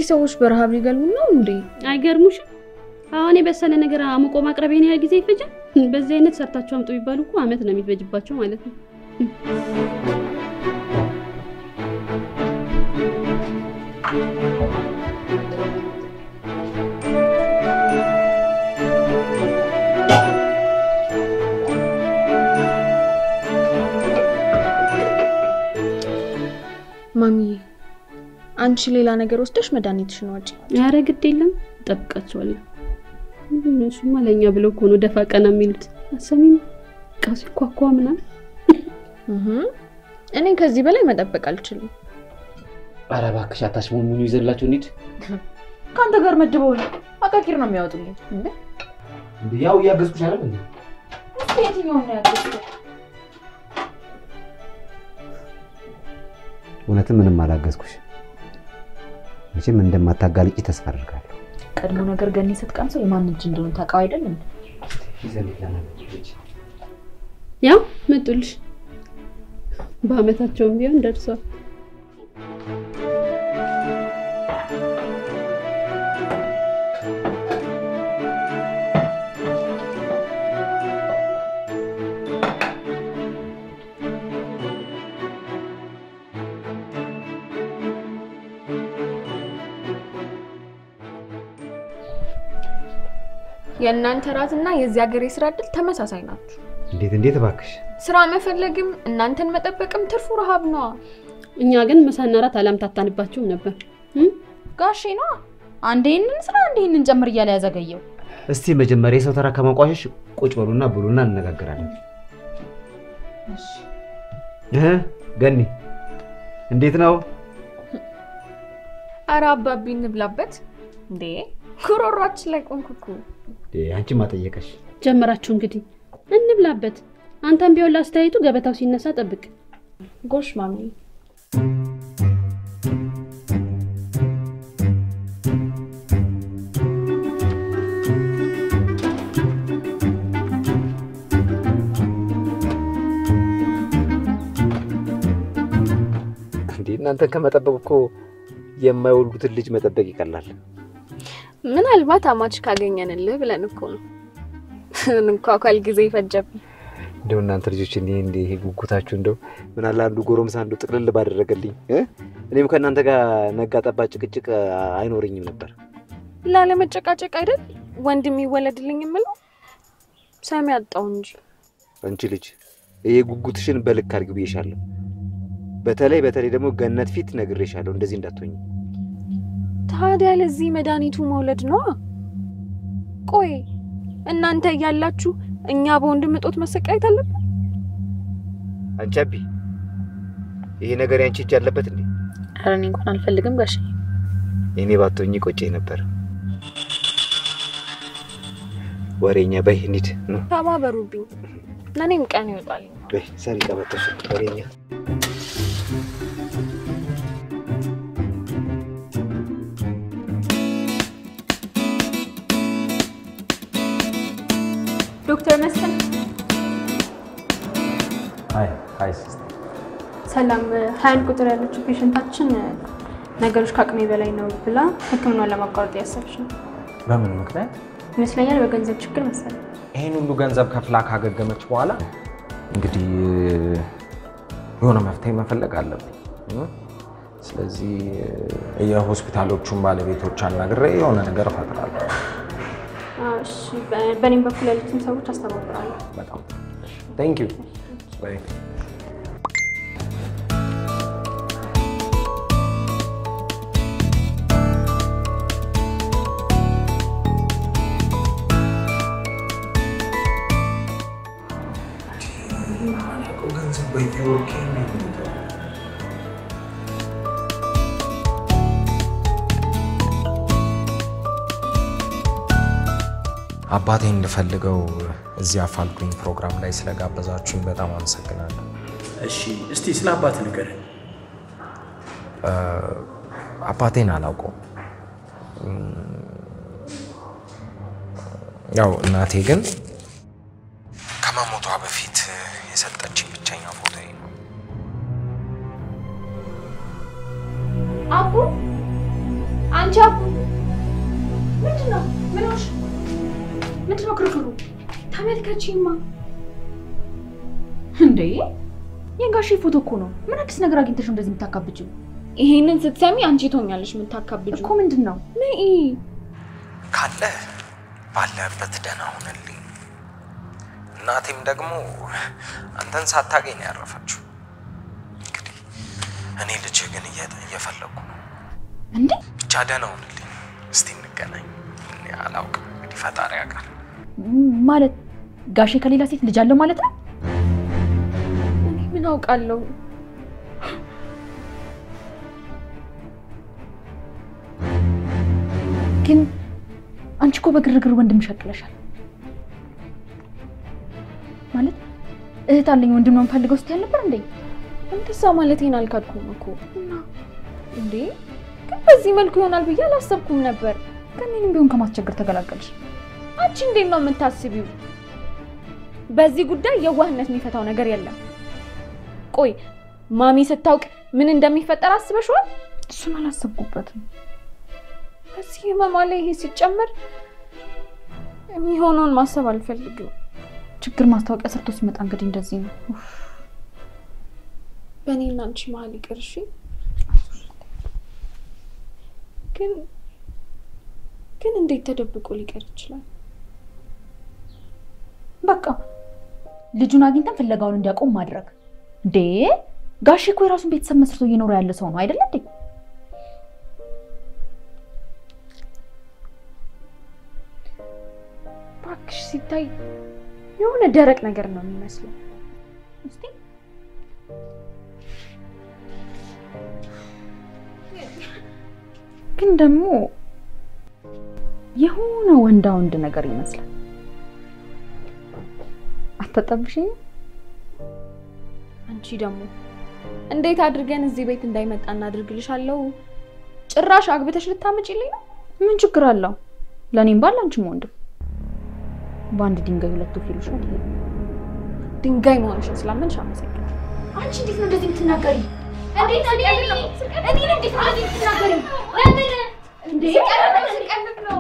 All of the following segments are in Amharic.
ሰዎች በረሃብ ሊገሉን ነው እንዴ? አይገርሙሽም? አሁን የበሰለ ነገር አሙቆ ማቅረብ ይሄን ያህል ጊዜ ይፈጃል? በዚህ አይነት ሰርታችሁ አምጡ ቢባሉ እኮ አመት ነው የሚፈጅባቸው ማለት ነው። ማሚዬ አንቺ ሌላ ነገር ወስደሽ መድኃኒትሽን ዋጪ። ኧረ ግድ የለም እጠብቃቸዋለሁ። እሱማ ለእኛ ብለው እኮ ነው ደፋ ቀና የሚሉት። አሰሚም ዕቃ ሲኳኳ ምናምን እህ እኔ ከዚህ በላይ መጠበቅ አልችልም። ኧረ እባክሽ አታሽሞንሙኝ፣ ይዘላችሁ እንሂድ። ከአንተ ጋር መድበው ነው አቃቂር ነው የሚያወጡልኝ። እንዴ ያው እያገዝኩሽ አይደል እንዴ? እስኪ የትኛውን ነው ያገዝከው? እውነትም ምንም አላገዝኩሽ። መቼም እንደማታጋልጪ ተስፋ አድርጋለሁ። ቀድሞ ነገር ገኒ ስትቀምሰው የማን እጅ እንደሆነ ታውቀው አይደል እንዴ? ያው መጡልሽ። በአመታቸውም ቢሆን ደርሷል። የእናንተ ራትና የዚህ ሀገር የስራ እድል ተመሳሳይ ናችሁ። እንዴት እንዴት እባክሽ ስራ መፈለግም እናንተን መጠበቅም ትርፉ ረሃብ ነዋ። እኛ ግን ምሳና እራት አላምታታንባችሁም ነበር። ጋሼ ነዋ አንዴ ይህንን ስራ አንዴ ይህንን ጨምር እያለ ያዘገየው። እስቲ መጀመሪያ የሰው ተራ ከማንቋሸሽ ቁጭ በሉና ብሉና እንነጋገራለን። እህ ገኒ እንዴት ነው? አረ አባቢ እንብላበት እንዴ! ጉሮሯችን ላይ ቆንኩ እኮ። አንቺ ማጠየቀሽ ጀመራችሁ እንግዲህ እንብላበት። አንተም ቢሆን ላስተያየቱ ገበታው ሲነሳ ጠብቅ። ጎሽ ማሚ እንዴ እናንተን ከመጠበቅ እኮ የማይወልዱትን ልጅ መጠበቅ ይቀላል። ምናልባት አማች ካገኘንልህ ብለን እኮ ነው። እንኳኳል ጊዜ ይፈጀብን። እንደው እናንተ ልጆች እንዲህ እንዲህ ይሄ ጉጉታችሁ እንደው ምን አለ አንዱ ጎረምሳ አንዱ ጥቅልል ባደረገልኝ እ? እኔም ከእናንተ ጋር ነጋ ጠባ ጭቅጭቅ አይኖረኝም ነበር። ላለመጨቃጨቅ አይደል ወንድም ይወለድልኝ የምለው ሰሚ አጣው እንጂ። አንቺ ልጅ ይሄ ጉጉትሽን በልክ አድርጊ ብዬሻለሁ። በተለይ በተለይ ደግሞ ገነት ፊት ነግሬሻለሁ፣ እንደዚህ እንዳትሆኝ። ታዲያ ለዚህ መድኃኒቱ መውለድ ነዋ። ቆይ እናንተ እያላችሁ እኛ በወንድም እጦት መሰቃየት አለብን? አንቺ አቢ ይሄ ነገር ያንቺ እጅ አለበት እንዴ? ኧረ እኔ እንኳን አልፈልግም ጋሼ። እኔ ባትሆኚ ቆጨኝ ነበር። ወሬኛ በይ እንሂድ ነው ተባበሩብኝ፣ ለእኔም ቀን ይወጣል። በይ ሰሪ ቀበቶሽ ወሬኛ ዶክተር መስፍን አይ አይ ሲስተር ሰላም። ሀያ አንድ ቁጥር ያለችው ፔሽንታችን ነገሮች ከአቅሜ በላይ ነው ብላ ሕክምናውን ለማቋረጥ እያሰበች ነው በምን ምክንያት? ይመስለኛል። በገንዘብ ችግር መሰለኝ። ይህን ሁሉ ገንዘብ ከፍላ ካገገመች በኋላ እንግዲህ የሆነ መፍትሄ መፈለግ አለብኝ። ስለዚህ የሆስፒታሎቹን ባለቤቶች አናግሬ የሆነ ነገር እፈጥራለሁ። አዎ፣ እሺ። በ- በእኔም በኩል ያሉትን ሰዎች አስተባብራለሁ። በጣም ቴንክ ዩ። አባቴ እንድፈልገው እዚህ አፋልጉኝ ፕሮግራም ላይ ስለጋበዛችሁኝ በጣም አመሰግናለሁ። እሺ፣ እስቲ ስለ አባት ንገረን። አባቴን አላውቀውም። ያው እናቴ ግን ከመሞቷ በፊት የሰጠችኝ ብቸኛ ፎቶ ነው። አቡ አንቺ ምንድን ነው? ምን ሆንሽ? ምንድን ነው ክርክሩ? ተመልከቺማ። እንዴ የጋሼ ፎቶ እኮ ነው። ምን አዲስ ነገር አግኝተሽ ነው እንደዚህ የምታካብጂው? ይሄንን ስትሰሚ አንቺ ትሆኛለሽ የምታካብጁ እኮ ምንድን ነው? ነይ ካለ ባለህበት ደህና ሁንልኝ። እናቴም ደግሞ አንተን ሳታገኝ ነው ያረፈችው። እንግዲህ እኔ ልጅ ግን እየ- እየፈለጉ ነው። እንዴ ብቻ ደህና ሁንልኝ። እስቲ እንገናኝ። እኔ አላውቅም እንግዲህ ፈጣሪ ያውቃል። ም- ማለት ጋሼ ከሌላ ሴት ልጅ አለው ማለት ነው? እኔ ምን አውቃለሁ? ግን አንቺ እኮ በግርግር ወንድም ሸቅለሻል። ማለት እህት አለኝ ወንድም ነው የምፈልገው ስትይ አልነበር እንዴ? እንደዛ ማለቴን አልካድኩም እኮ እና እንዴ ግን በዚህ መልኩ ይሆናል ብዬ አላሰብኩም ነበር። ግን እኔንም ቢሆን ከማስቸገር ተገላገልሽ። አንቺ እንዴት ነው የምታስቢው? በዚህ ጉዳይ የዋህነት የሚፈታው ነገር የለም። ቆይ ማሚ ስታውቅ ምን እንደሚፈጠር አስበሽዋል? እሱን አላሰብኩበትም። በዚህ ህመማ ላይ ይሄ ሲጨመር የሚሆነውን ማሰብ አልፈልግም። ችግር ማስታወቂያ ሰርቶ ሲመጣ እንግዲህ እንደዚህ ነው። ኡፍ። በእኔና አንቺ መሀል ይቅር እሺ። ግን ግን እንዴት ተደብቆ ሊቀር ይችላል? በቃ ልጁን አግኝተን ፍለጋውን እንዲያቆም ማድረግ። እንዴ ጋሼ እኮ የራሱን ቤተሰብ መስርቶ እየኖረ ያለ ሰው ነው አይደለ እንዴ? እባክሽ ሲታይ የሆነ ደረቅ ነገር ነው የሚመስለው። እስቲ ግን ደግሞ የሆነ ወንዳ ወንድ ነገር ይመስላል። አታጠብሽኝ? አንቺ ደግሞ እንዴት አድርገን እዚህ ቤት እንዳይመጣ እናድርግልሻለሁ? ጭራሽ አግብተሽ ልታመጪልኝ ነው? ምን ችግር አለው? ለእኔም ባል አንቺም ወንድም በአንድ ድንጋይ ሁለት ወፍ ይሉሻል። ድንጋይ መሆንሽን ስላመንሽ አመሰግናለሁ። አንቺ እንዴት ነው እንደዚህ የምትናገሪ? እንዴት እኔ እኔን እንዴት ነው እንደዚህ የምትናገሪ? ለምን እንዴ? ስቀልድ ነው።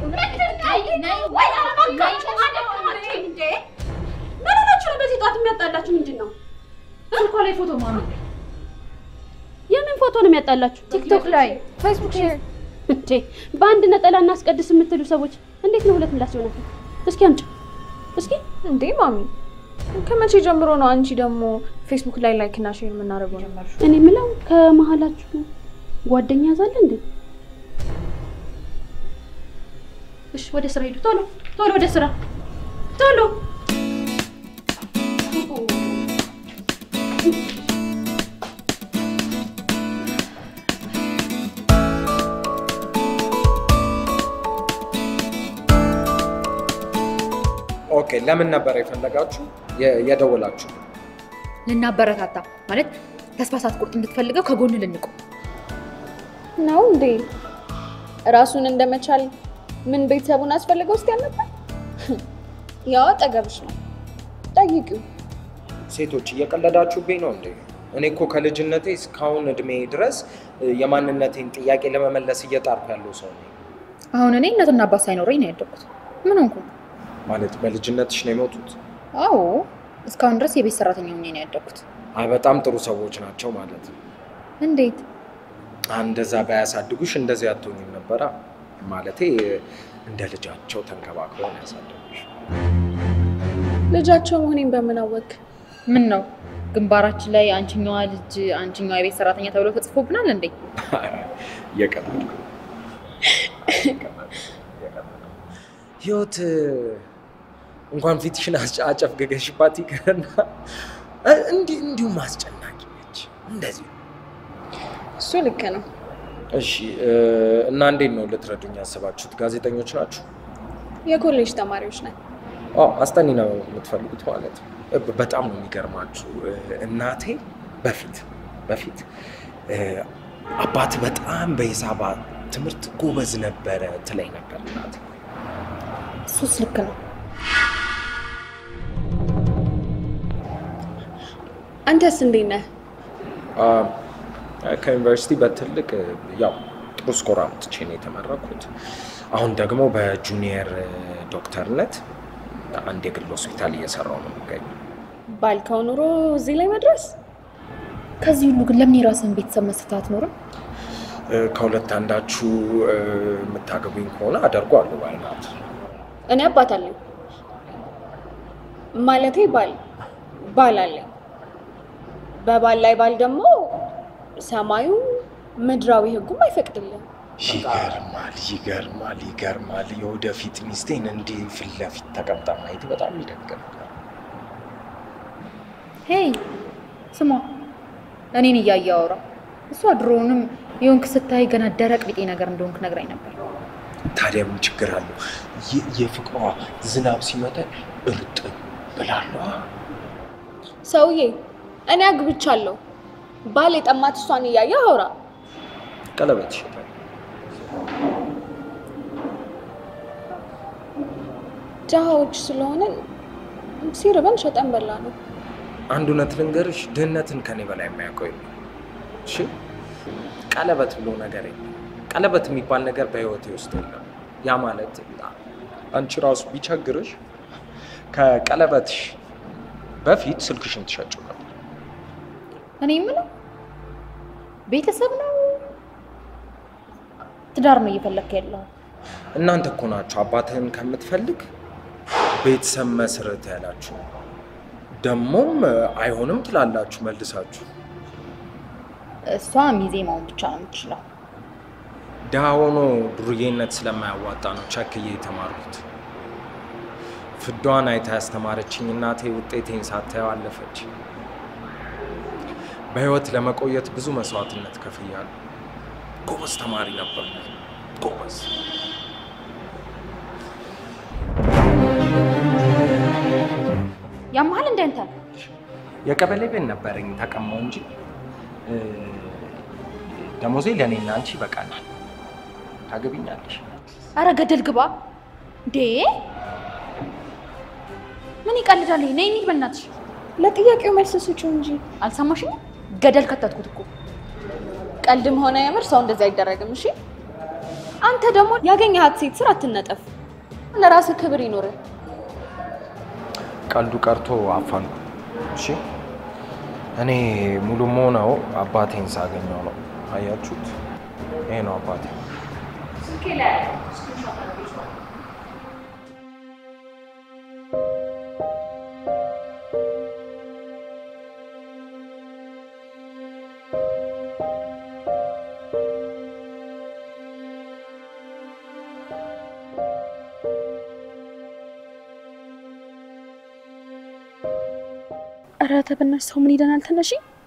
ምን ሆናችሁ ነው በዚህ ጠዋት የሚያጣላችሁ ምንድን ነው? ስልኳ ላይ ፎቶ ማሚ፣ የምን ፎቶ ነው የሚያጣላችሁ? ቲክቶክ ላይ ፌስቡክ ሼር እንዴ በአንድ ነጠላ እናስቀድስ የምትሉ ሰዎች እንዴት ነው ሁለት ምላስ ይሆናል? እስኪ አምጪ እስኪ። እንዴ ማሚ ከመቼ ጀምሮ ነው አንቺ ደግሞ ፌስቡክ ላይ ላይክ እና ሼር የምናደርገው ነበር? እኔ የምለው ከመሀላችሁ ጓደኛ ያዛለ እንዴ? እሺ ወደ ስራ ሂዱ። ቶሎ ቶሎ ወደ ስራ ቶሎ። ኦኬ፣ ለምን ነበር የፈለጋችሁ የ- የደወላችሁ? ልናበረታታ ማለት ተስፋ ሳትቆርጥ እንድትፈልገው ከጎን ልንቆም ነው እንዴ? ራሱን እንደመቻል ምን ቤተሰቡን አስፈልገው ውስጥ ያልነበር? ያው አጠገብሽ ነው፣ ጠይቂው። ሴቶች እየቀለዳችሁብኝ ነው እንዴ? እኔ እኮ ከልጅነቴ እስካሁን እድሜ ድረስ እ፣ የማንነቴን ጥያቄ ለመመለስ እየጣርኩ ያለው ሰው ነኝ። አሁን እኔ እናትና አባት ሳይኖረኝ ነው ያደግኩት። ምን ሆንኩ? ማለት በልጅነትሽ ነው የሞቱት? አዎ እስካሁን ድረስ የቤት ሰራተኛ ሆኜ ነው ያደግኩት። አይ በጣም ጥሩ ሰዎች ናቸው ማለት ነው። እንዴት? እንደዛ ባያሳድጉሽ እንደዚህ አትሆኝም ነበራ። ማለቴ እንደ ልጃቸው ተንከባክበው ነው ያሳደጉሽ። ልጃቸው መሆኔን በምን አወቅ? ምን ነው ግንባራችን ላይ አንቺኛዋ ልጅ አንቺኛዋ የቤት ሰራተኛ ተብሎ ተጽፎብናል እንዴ? እየቀለድኩ ነው። ህይወት እንኳን ፊትሽን አስጨ- አጨፍገገሽባት ይቅርና እ- እንዲህ እንዲሁም አስጨናቂ ነች። እንደዚህ እሱ ልክ ነው። እሺ እ፣ እና እንዴት ነው ልትረዱኝ ያስባችሁት? ጋዜጠኞች ናችሁ? የኮሌጅ ተማሪዎች ነን። አዎ አስጠኒ ነው የምትፈልጉት ማለት ነው። እ፣ በጣም ነው የሚገርማችሁ። እ፣ እናቴ በፊት በፊት እ፣ አባት በጣም በሂሳብ ትምህርት ጎበዝ ነበረ ትለኝ ነበር እናቴ። እሱስ ልክ ነው። አንተስ እንዴት ነህ? አ፣ ከዩኒቨርሲቲ በትልቅ ያው ጥሩ ስኮር አምጥቼ ነው የተመረኩት። አሁን ደግሞ በጁኒየር ዶክተርነት አንድ የግል ሆስፒታል እየሰራው ነው የሚገኘው። ባልከው ኑሮ እዚህ ላይ መድረስ ከዚህ ሁሉ ግን ለምን የራስህን ቤተሰብ መስርተህ አትኖርም? እ፣ ከሁለት አንዳችሁ እ፣ የምታገቡኝ ከሆነ አደርገዋለሁ ባይናት እኔ አባት አለኝ ማለቴ ባል ባል አለኝ። በባል ላይ ባል ደግሞ ሰማዩ ምድራዊ ሕጉም አይፈቅድልም። ይገርማል፣ ይገርማል፣ ይገርማል። የወደፊት ሚስቴን እንዲህ ፊት ለፊት ተቀምጣ ማየት በጣም ይደንቅ ነገር። ሄይ ስሟ፣ እኔን እያየ አውራ። እሷ ድሮውንም የሆንክ ስታይ ገና ደረቅ ቢጤ ነገር እንደሆንክ ነግራኝ ነበር። ታዲያ ምን ችግር አለው? የ- የፍቅሯ ዝናብ ሲመጣ እርጥብ ብላለዋ። ሰውዬ እኔ አግብቻለሁ። ባል የጠማት እሷን እያየ አውራ። ቀለበት ይሸጣል። ድሃዎች ስለሆንን ሲርበን ሸጠን በላ ነው። አንድ እውነት ልንገርሽ፣ ድህነትን ከኔ በላይ የሚያውቀው የለም። እሺ፣ ቀለበት ብሎ ነገር የለም። ቀለበት የሚባል ነገር በህይወቴ ውስጥ የለም። ያ ማለት አንቺ ራሱ ቢቸግርሽ ከቀለበትሽ በፊት ስልክሽን ትሸጪው ነበር። እኔ የምለው ቤተሰብ ነው ትዳር ነው እየፈለግክ ያለው? እናንተ እኮ ናችሁ አባትህን ከምትፈልግ ቤተሰብ መስረት ያላችሁ። ደግሞም አይሆንም ትላላችሁ መልሳችሁ። እሷ ሚዜ መሆን ብቻ ነው የምትችለው። ድሃ ሆኖ ዱርዬነት ስለማያዋጣ ነው ቸክዬ የተማርኩት። ፍዷን አይታ ያስተማረችኝ እናቴ ውጤቴን ሳታየው አለፈች። በህይወት ለመቆየት ብዙ መስዋዕትነት ከፍያለሁ። ጎበዝ ተማሪ ነበር። ጎበዝ ያመሀል እንደ አንተ የቀበሌ ቤት ነበረኝ ተቀማው እንጂ እ፣ ደሞዜ ለእኔና አንቺ ይበቃናል። ታገቢኛለሽ? አረ ገደል ግባ እንዴ! ምን ይቀልዳል? ነይ እንሂድ በእናትሽ። ለጥያቄው መልስ ስጪው እንጂ አልሰማሽኝም? ገደል ከተትኩት እኮ። ቀልድም ሆነ የምር ሰው እንደዚህ አይደረግም። እሺ አንተ ደግሞ ያገኘሃት ሴት ስር አትነጠፍ። ለራስህ ክብር ይኖርህ። ቀልዱ ቀርቶ አፋሉ። እሺ እኔ ሙሉ መሆነው አባቴን ሳገኘው ነው። አያችሁት? ይሄ ነው አባቴ። ኧረ ተበናሽ ሰው ምን ይለናል? ተነሺ።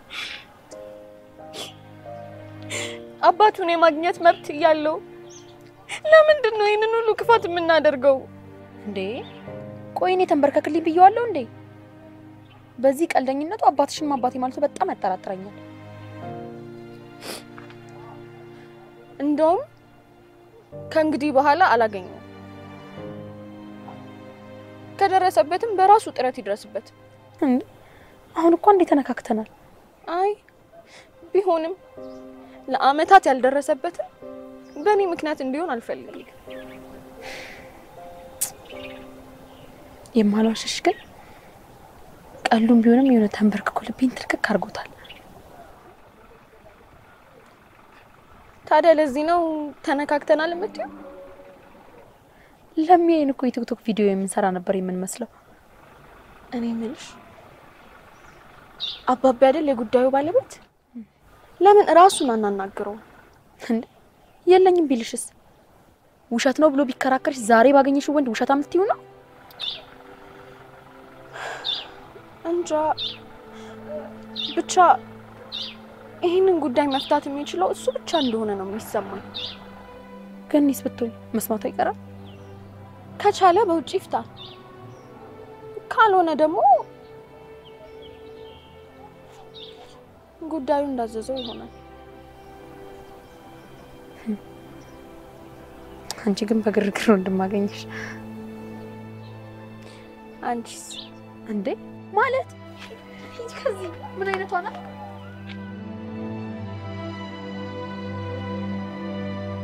አባቱን የማግኘት መብት እያለው ለምንድን ነው ይህንን ሁሉ ክፋት የምናደርገው? እንዴ ቆይ እኔ ተንበርከክልኝ ብየዋለሁ እንዴ? በዚህ ቀልደኝነቱ አባትሽን አባቴ ማለቱ በጣም ያጠራጥረኛል። እንደውም ከእንግዲህ በኋላ አላገኘውም። ከደረሰበትም በራሱ ጥረት ይድረስበት። እንዴ አሁን እኮ እንዴ ተነካክተናል። አይ ቢሆንም ለአመታት ያልደረሰበትን በእኔ ምክንያት እንዲሆን አልፈልግም። የማልዋሽሽ ግን ቀሉም ቢሆንም የሆነ ተንበርክኮ ልቤን ትልክክ አድርጎታል። ታዲያ ለዚህ ነው ተነካክተናል የምትይው? ለሚያይን እኮ የቲክቶክ ቪዲዮ የምንሰራ ነበር የምንመስለው። እኔ የምልሽ አባቢ አይደል የጉዳዩ ባለቤት? ለምን እራሱን አናናግረው? እንዴ የለኝም ቢልሽስ? ውሸት ነው ብሎ ቢከራከርሽ ዛሬ ባገኘሽው ወንድ ውሸታም ልትይው ነው? እንጃ ብቻ ይህንን ጉዳይ መፍታት የሚችለው እሱ ብቻ እንደሆነ ነው የሚሰማኝ። ገኒስ ብትሆኝ መስማቱ አይቀርም። ከቻለ በውጭ ይፍታ፣ ካልሆነ ደግሞ ጉዳዩ እንዳዘዘው ይሆናል። አንቺ ግን በግርግር እንደማገኘሽ አንቺስ? እንዴ ማለት ሂጂ ከዚህ ምን አይነቷ ናት?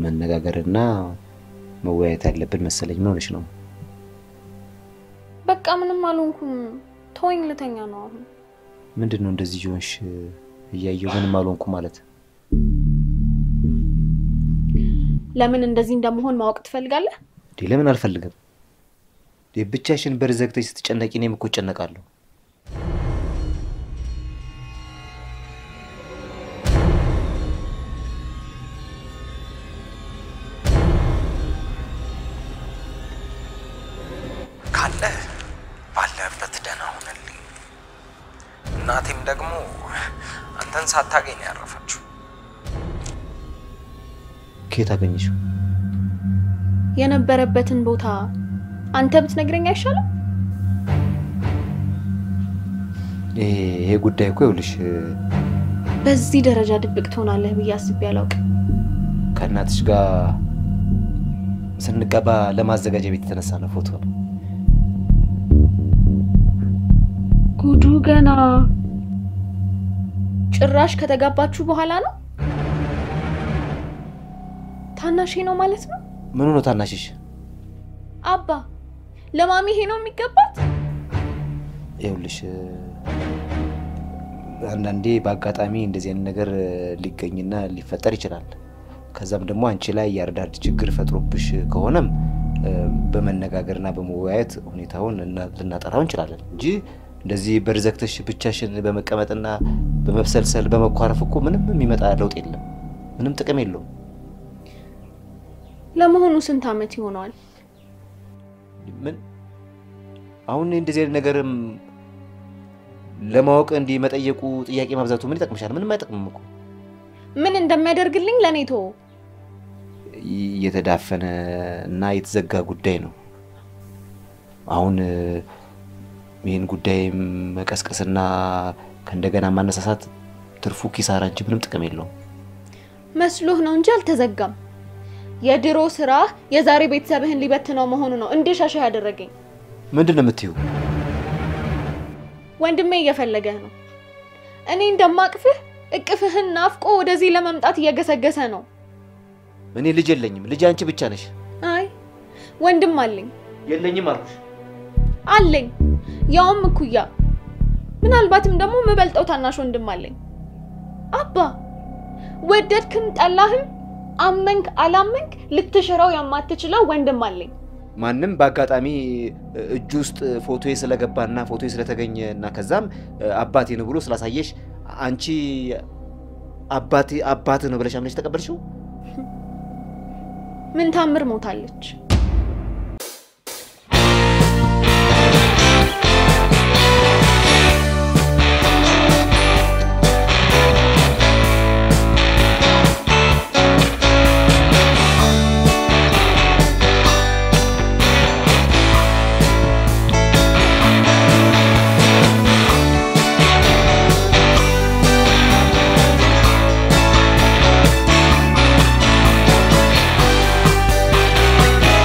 መነጋገርና መወያየት ያለብን መሰለኝ። ምን ሆነሽ ነው? በቃ ምንም አልሆንኩም። ተወኝ፣ ልተኛ ነው አሁን። ምንድን ነው እንደዚህ ሆንሽ? እያየሁ ምንም አልሆንኩ ማለት ለምን እንደዚህ እንደመሆን ማወቅ ትፈልጋለህ? እንዴ? ለምን አልፈልግም? እንዴ ብቻሽን በር ዘግተሽ ስትጨነቂ እኔም እኮ እጨነቃለሁ። ካለህ ባለህበት ደህና ሁንልኝ። እናቴም ደግሞ አንተን ሳታገኝ ነው ያረፈችው። ከየት አገኘሽው? የነበረበትን ቦታ አንተ ብትነግረኝ አይሻልም? ይሄ ይሄ ጉዳይ እኮ ይኸውልሽ በዚህ ደረጃ ድብቅ ትሆናለህ ብዬ አስቤ አላውቅም። ከእናትሽ ጋር ስንገባ ለማዘጋጃ ቤት የተነሳ ነው ፎቶ ነው። ጉዱ ገና ጭራሽ ከተጋባችሁ በኋላ ነው? ታናሼ ነው ማለት ነው? ምኑ ነው ታናሽሽ? አባ ለማሚ ይሄ ነው የሚገባት? ይኸውልሽ አንዳንዴ በአጋጣሚ እንደዚህ አይነት ነገር ሊገኝና ሊፈጠር ይችላል። ከዛም ደግሞ አንቺ ላይ የአርዳድ ችግር ፈጥሮብሽ ከሆነም በመነጋገርና በመወያየት ሁኔታውን እና- ልናጠራው እንችላለን እንጂ እንደዚህ በር ዘግተሽ ብቻሽን በመቀመጥና በመብሰልሰል በመኳረፍ እኮ ምንም የሚመጣ ለውጥ የለም። ምንም ጥቅም የለውም። ለመሆኑ ስንት ዓመት ይሆነዋል? ምን አሁን እንደዚህ አይነት ነገርም ለማወቅ እንዲህ መጠየቁ ጥያቄ ማብዛቱ ምን ይጠቅምሻል? ምንም አይጠቅምም እኮ ምን እንደሚያደርግልኝ ለእኔ ተወው። የተዳፈነ እና የተዘጋ ጉዳይ ነው። አሁን እ፣ ይህን ጉዳይ መቀስቀስና ከእንደገና ማነሳሳት ትርፉ ኪሳራ እንጂ ምንም ጥቅም የለውም። መስሎህ ነው እንጂ አልተዘጋም። የድሮ ስራ የዛሬ ቤተሰብህን ሊበትነው መሆኑ ነው እንድሻሻ ያደረገኝ። ምንድን ነው የምትይው? ወንድሜ እየፈለገህ ነው። እኔ እንደማቅፍህ እቅፍህን ናፍቆ ወደዚህ ለመምጣት እየገሰገሰ ነው። እኔ ልጅ የለኝም። ልጅ አንቺ ብቻ ነሽ። አይ ወንድም አለኝ የለኝም አልኩሽ። አለኝ፣ ያውም እኩያ፣ ምናልባትም ደግሞ የምበልጠው ታናሽ ወንድም አለኝ። አባ ወደድክም ጠላህም አመንክ አላመንክ ልትሽረው የማትችለው ወንድም አለኝ። ማንም በአጋጣሚ እጁ ውስጥ ፎቶዬ ስለገባና ፎቶዬ ስለተገኘ እና ከዛም አባቴ ነው ብሎ ስላሳየሽ አንቺ አባቴ አባት ነው ብለሽ አምነሽ ተቀበልሽው? ምን ታምር ሞታለች። ♪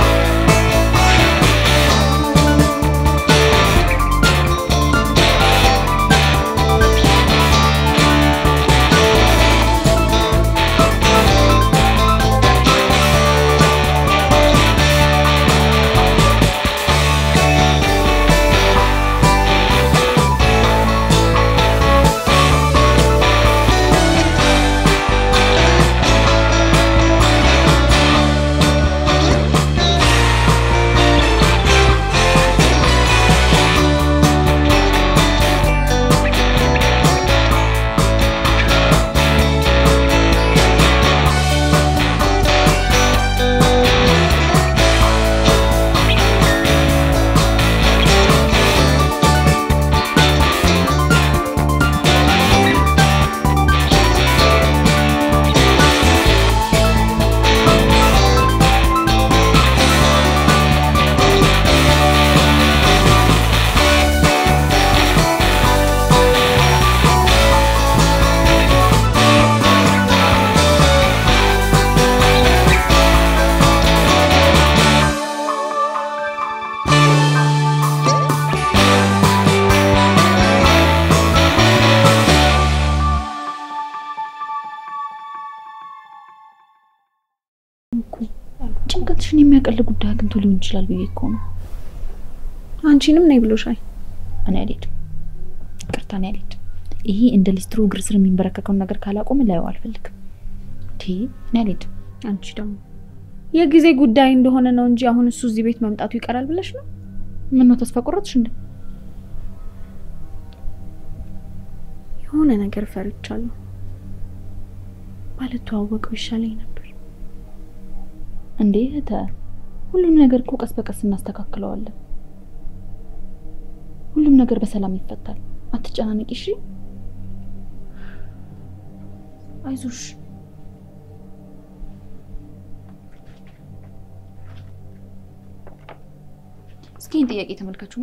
ትንሽን የሚያቀል ጉዳይ አግኝቶ ሊሆን ይችላል ብዬ እኮ ነው። አንቺንም ነይ ብሎሻል። እኔ አልሄድም፣ ይቅርታ እኔ አልሄድም። ይሄ እንደ ሊስትሮ እግር ስር የሚንበረከከውን ነገር ካላቆመ ላየው አልፈልግም። ቲ እኔ አልሄድም። አንቺ ደግሞ የጊዜ ጉዳይ እንደሆነ ነው እንጂ አሁን እሱ እዚህ ቤት መምጣቱ ይቀራል ብለሽ ነው? ምን ነው ተስፋ ቆረጥሽ እንዴ? የሆነ ነገር ፈርቻለሁ። ባልተዋወቀው ይሻለኝ ነበር። እንዴ እህተ፣ ሁሉም ነገር እኮ ቀስ በቀስ እናስተካክለዋለን። ሁሉም ነገር በሰላም ይፈታል። አትጨናነቂ እሺ። አይዞሽ። እስኪ ይህን ጥያቄ ተመልከቹማ።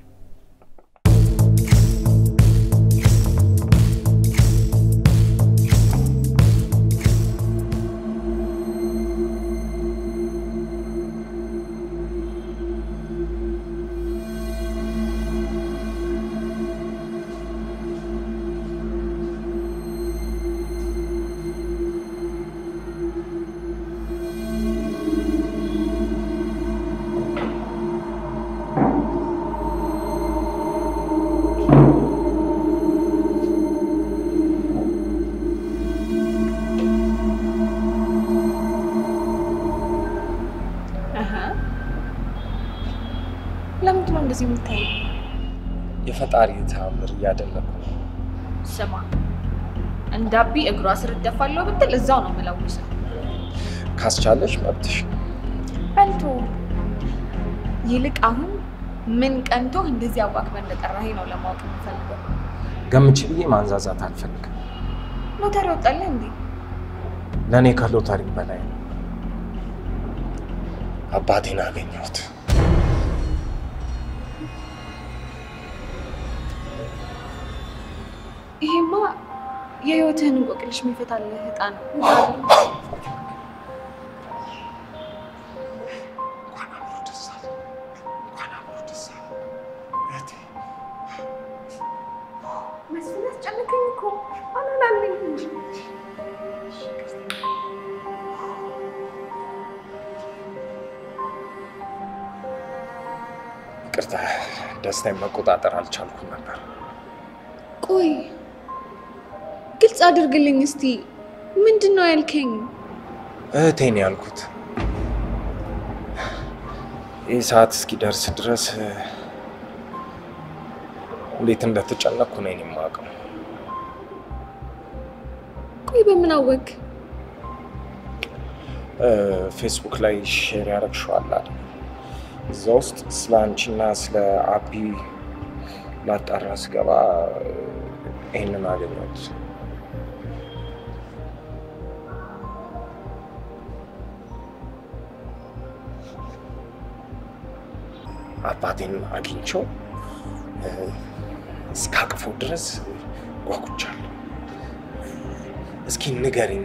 ለምንድን ነው እንደዚህ የምታየው? የፈጣሪ ተአምር እያደነኩ ነው። ስማ እንዳቢ እግሯ ስር እደፋለሁ ብትል እዛው ነው የምለውሰው። ካስቻለሽ መብትሽ። በልቶ ይልቅ አሁን ምን ቀንቶህ እንደዚህ አዋክበህ እንደጠራኸኝ ነው ለማወቅ የምፈልገው። ገምች ብዬ ማንዛዛት አልፈልግም። ሎተሪ ወጣልህ እንዴ? ለእኔ ከሎተሪ በላይ ነው። አባቴን አገኘሁት። ይሄማ የህይወትህን እንቆቅልሽ የሚፈታልህ ዕጣ ነው። መስፍን አስጨነቀኝ እኮ አላላለኝ እንጂ ይቅርታ፣ ደስታዬን መቆጣጠር አልቻልኩም ነበር። ቆይ ግልጽ አድርግልኝ እስቲ ምንድን ነው ያልከኝ? እህቴን ያልኩት ይህ ሰዓት እስኪደርስ ድረስ እንዴት እንደተጨነቅኩ ነው የማውቀው። ቆይ በምን አወቅ? ፌስቡክ ላይ ሼር ያደረግሽዋል አይደል? እዛ ውስጥ ስለ አንቺና ስለ አቢ ላጣራ ስገባ ይህንን አገኘሁት። አባቴን አግኝቼው እስካቅፈው ድረስ ጓጉቻለሁ። እስኪ ንገሪኝ፣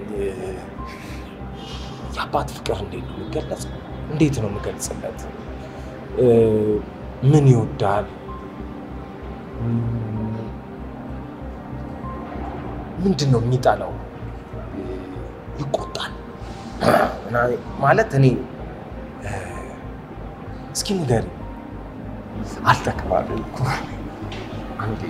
የአባት ፍቅር እንዴት ነው የሚገለጸው? እንዴት ነው የምገልጽለት? ምን ይወዳል? ምንድን ነው የሚጠላው? ይቆጣል ማለት እኔ እስኪ ንገሪኝ። አልተከባበልኩ አንዴ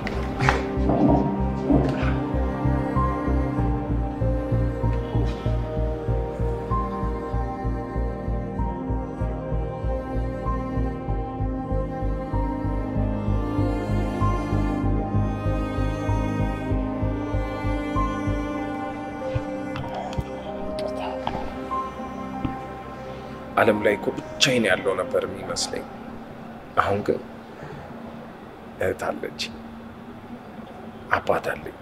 ዓለም ላይ እኮ ብቻዬን ያለው ነበር የሚመስለኝ። አሁን ግን እህት አለች፣ አባት አለኝ።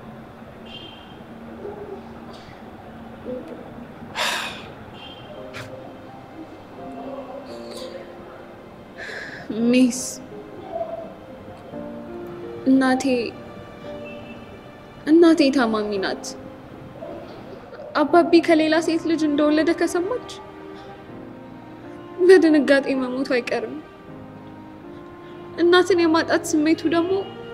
ሚስ እናቴ እናቴ ታማሚ ናት። አባቢ ከሌላ ሴት ልጅ እንደወለደ ከሰማች በድንጋጤ መሞቱ አይቀርም። እናትን የማጣት ስሜቱ ደግሞ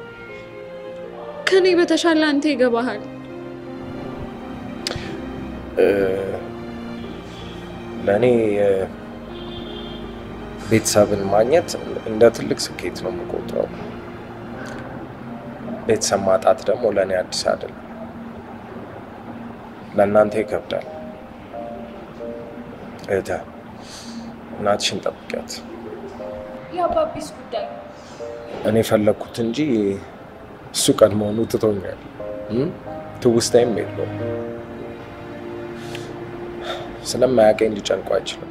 ከኔ በተሻለ አንተ ይገባሃል። ለእኔ እ፣ ቤተሰብን ማግኘት እንደ ትልቅ ስኬት ነው የምቆጥረው። ቤተሰብ ማጣት ደግሞ ለእኔ አዲስ አይደለም። ለእናንተ ይከብዳል። እህተ እናትሽን ጠብቂያት። የአባቢስ ጉዳይ እኔ ፈለግኩት እንጂ እሱ ቀድሞውኑ ትቶኛል። እም? ትውስታይም የለውም። ስለማያውቀኝ ሊጨንቁ አይችልም።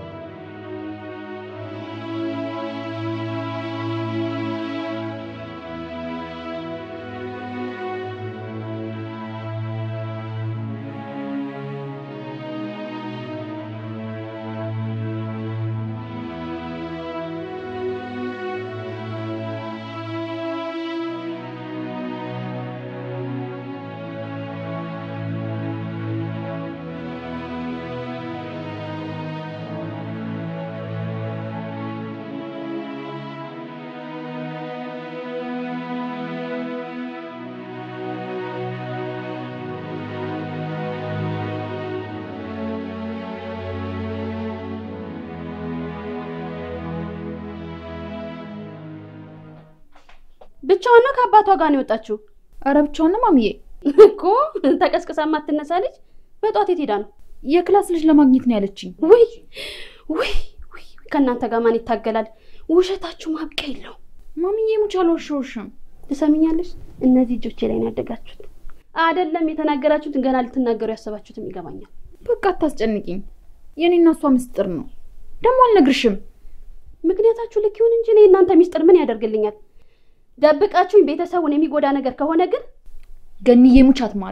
ብቻዋን ነው ከአባቷ ጋር ነው የወጣችው? ኧረ ብቻዋን ነው ማሚዬ። እኮ ተቀስቅሳ የማትነሳ ልጅ በጧት የት ሄዳ ነው? የክላስ ልጅ ለማግኘት ነው ያለችኝ። ውይ ውይ ውይ! ከእናንተ ጋር ማን ይታገላል? ውሸታችሁ ማብቂያ የለው። ማሚዬ ሙች አልዋሸሁሽም። ትሰሚኛለሽ? እነዚህ እጆቼ ላይ ነው ያደጋችሁት። አይደለም የተናገራችሁትን ገና ልትናገሩ ያሰባችሁትም ይገባኛል። በቃ አታስጨንቂኝ። የኔና እሷ ምስጢር ነው። ደግሞ አልነግርሽም። ምክንያታችሁ ልክ ይሁን እንጂ እኔ እናንተ ሚስጥር ምን ያደርግልኛል? ደብቃችሁኝ ቤተሰቡን የሚጎዳ ነገር ከሆነ ግን ገኒዬ ሙች አትማሪ።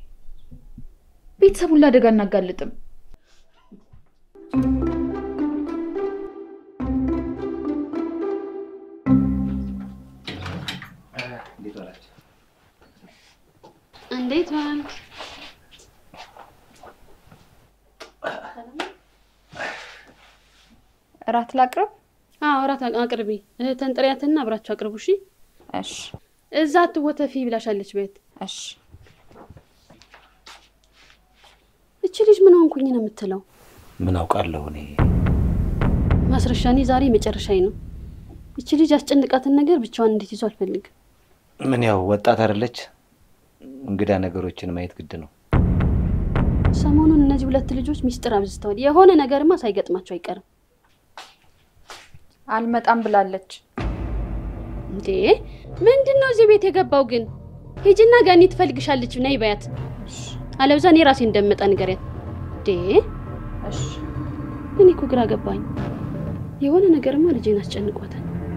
ቤተሰቡን ለአደጋ እናጋልጥም። እንዴት ዋልክ? እራት ላቅርብ? አዎ እራት አቅርቢ። እህትን ጥሪያትና አብራችሁ አቅርቡ። እሺ እሺ እዛ አትወተፊ ብላሻለች ቤት። እሺ። እቺ ልጅ ምን ሆንኩኝ ነው የምትለው? ምን አውቃለሁ እኔ። ማስረሻ፣ እኔ ዛሬ መጨረሻዬ ነው። እቺ ልጅ ያስጨንቃትን ነገር ብቻዋን እንዴት ይዞ አልፈልግም። ምን ያው ወጣት አይደለች፣ እንግዳ ነገሮችን ማየት ግድ ነው። ሰሞኑን እነዚህ ሁለት ልጆች ሚስጥር አብዝተዋል። የሆነ ነገርማ ሳይገጥማቸው አይቀርም። አልመጣም ብላለች። እንዴ ምንድን ነው እዚህ ቤት የገባው ግን? ሂጂና ገኒ ትፈልግሻለች፣ ነይ በያት። አለብዛ እኔ ራሴ እንደምመጣ ንገሪያት። እንዴ እሺ እኔ እኮ ግራ ገባኝ። የሆነ ነገርማ ልጄን አስጨንቋታል።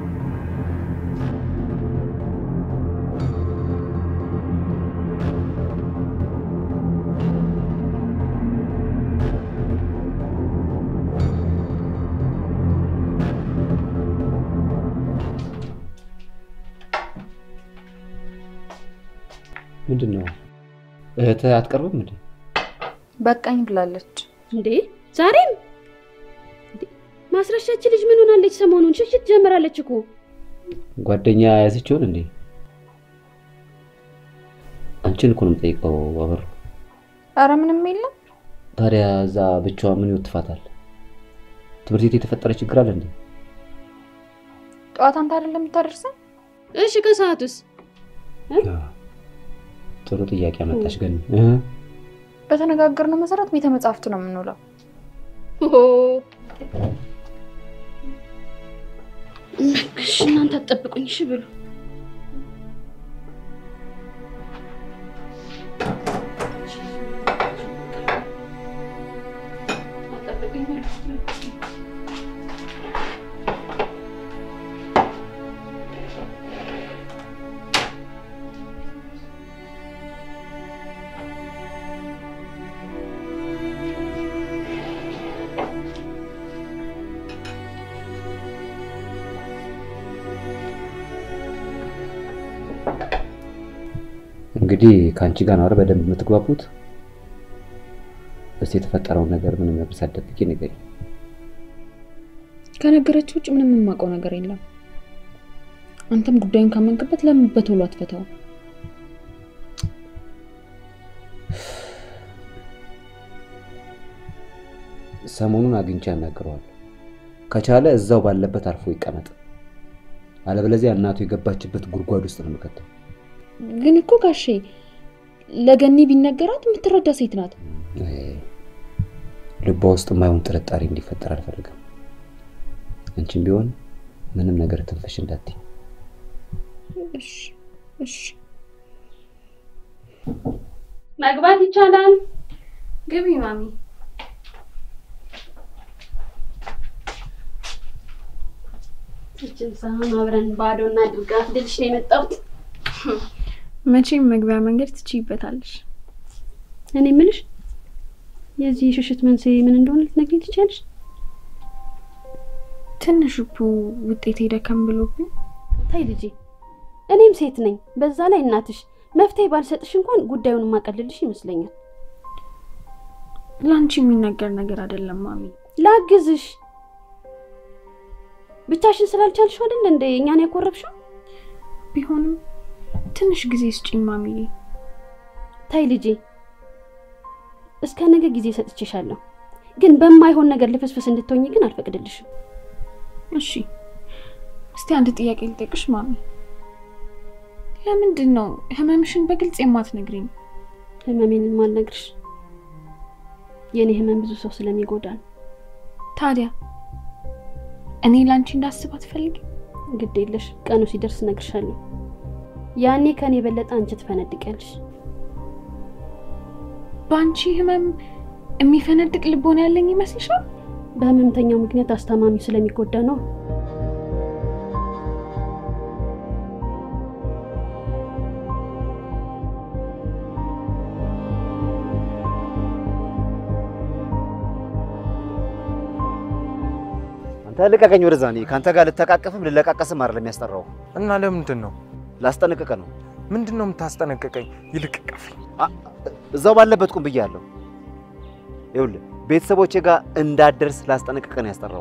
ምንድን ነው እህት አትቀርብም እንዴ? በቃኝ ብላለች። እንዴ ዛሬም እንዴ! ማስረሻች ልጅ ምን ሆናለች? ሰሞኑን ሽሽት ጀምራለች እኮ። ጓደኛ ያዘች ይሆን እንዴ? አንቺን እኮ ነው የምጠይቀው አበሩ። አረ ምንም የለም። ታዲያ እዛ ብቻዋ ምን ይወትፋታል? ትምህርት ቤት የተፈጠረ ችግር አለ እንዴ? ጠዋት አንተ አይደለም የምታደርሰን? እሺ ከሰዓቱስ? ጥሩ ጥያቄ አመጣሽ ግን በተነጋገርነው መሰረት ቤተ መጻሕፍት ነው የምንውለው። ኦ እሺ እናንተ አትጠብቁኝ፣ እሺ ብሉ። እንግዲህ ከአንቺ ጋር ነው አይደል በደንብ የምትግባቡት? እስቲ የተፈጠረውን ነገር ምንም ነገር ሳትደብቂ ንገሪኝ። ከነገረች ውጭ ምንም የማውቀው ነገር የለም። አንተም ጉዳዩን ካመንክበት ለምን በቶሎ አትፈታው? ሰሞኑን አግኝቼ ያናግረዋለሁ። ከቻለ እዛው ባለበት አርፎ ይቀመጥ፣ አለበለዚያ እናቱ የገባችበት ጉድጓድ ውስጥ ነው የምከተው። ግን እኮ ጋሼ ለገኒ ቢነገራት የምትረዳ ሴት ናት። ልቧ ውስጥ የማይሆን ጥርጣሬ እንዲፈጠር አልፈልግም። አንቺም ቢሆን ምንም ነገር ትንፍሽ እንዳትይ። እሺ እሺ። መግባት ይቻላል። ግቢ ማሚ። እችን ሳህን አብረን ባዶ እናድርጋት ልልሽ ነው የመጣሁት። መቼም መግቢያ መንገድ ትችይበታለሽ። እኔ የምልሽ የዚህ ሽሽት መንስኤ ምን እንደሆነ ልትነግሪኝ ትችያለሽ? ትንሽ እኮ ውጤት ደከም ብሎብኝ ታይ ልጄ፣ እኔም ሴት ነኝ፣ በዛ ላይ እናትሽ። መፍትሄ ባልሰጥሽ እንኳን ጉዳዩን የማቀልልሽ ይመስለኛል። ለአንቺ የሚነገር ነገር አይደለም ማሚ። ላግዝሽ። ብቻሽን ስላልቻልሽው አይደል እንደ እኛን ያኮረብሽው? ቢሆንም ትንሽ ጊዜ ስጪኝ ማሚዬ። ታይ ልጄ፣ እስከ ነገ ጊዜ ሰጥቼሻለሁ፣ ግን በማይሆን ነገር ልፍስፍስ እንድትሆኝ ግን አልፈቅድልሽም። እሺ፣ እስቲ አንድ ጥያቄ ልጠይቅሽ ማሚ። ለምንድን ነው ህመምሽን በግልጽ የማትነግሪኝ? ህመሜን ማልነግርሽ የእኔ ህመም ብዙ ሰው ስለሚጎዳ ነው። ታዲያ እኔ ለአንቺ እንዳስብ አትፈልጊ? ግድ የለሽ፣ ቀኑ ሲደርስ እነግርሻለሁ። ያኔ ከኔ የበለጠ አንቺ ትፈነድቂያለሽ። በአንቺ ህመም የሚፈነድቅ ልቦና ያለኝ ይመስልሻል? በህመምተኛው ምክንያት አስታማሚው ስለሚጎዳ ነው። አንተ ልቀቀኝ ወደዛ። እኔ ከአንተ ጋር ልተቃቀፍም ልለቃቀስም አይደለም የሚያስጠራው። እና ለምንድን ነው ላስጠነቅቀ ነው። ምንድን ነው የምታስጠነቅቀኝ? ይልቅ ቀፈኝ። እዛው ባለበት ቁም ብያለሁ። ይኸውልህ ቤተሰቦቼ ጋር እንዳትደርስ ላስጠነቅቀ ነው ያስጠራው።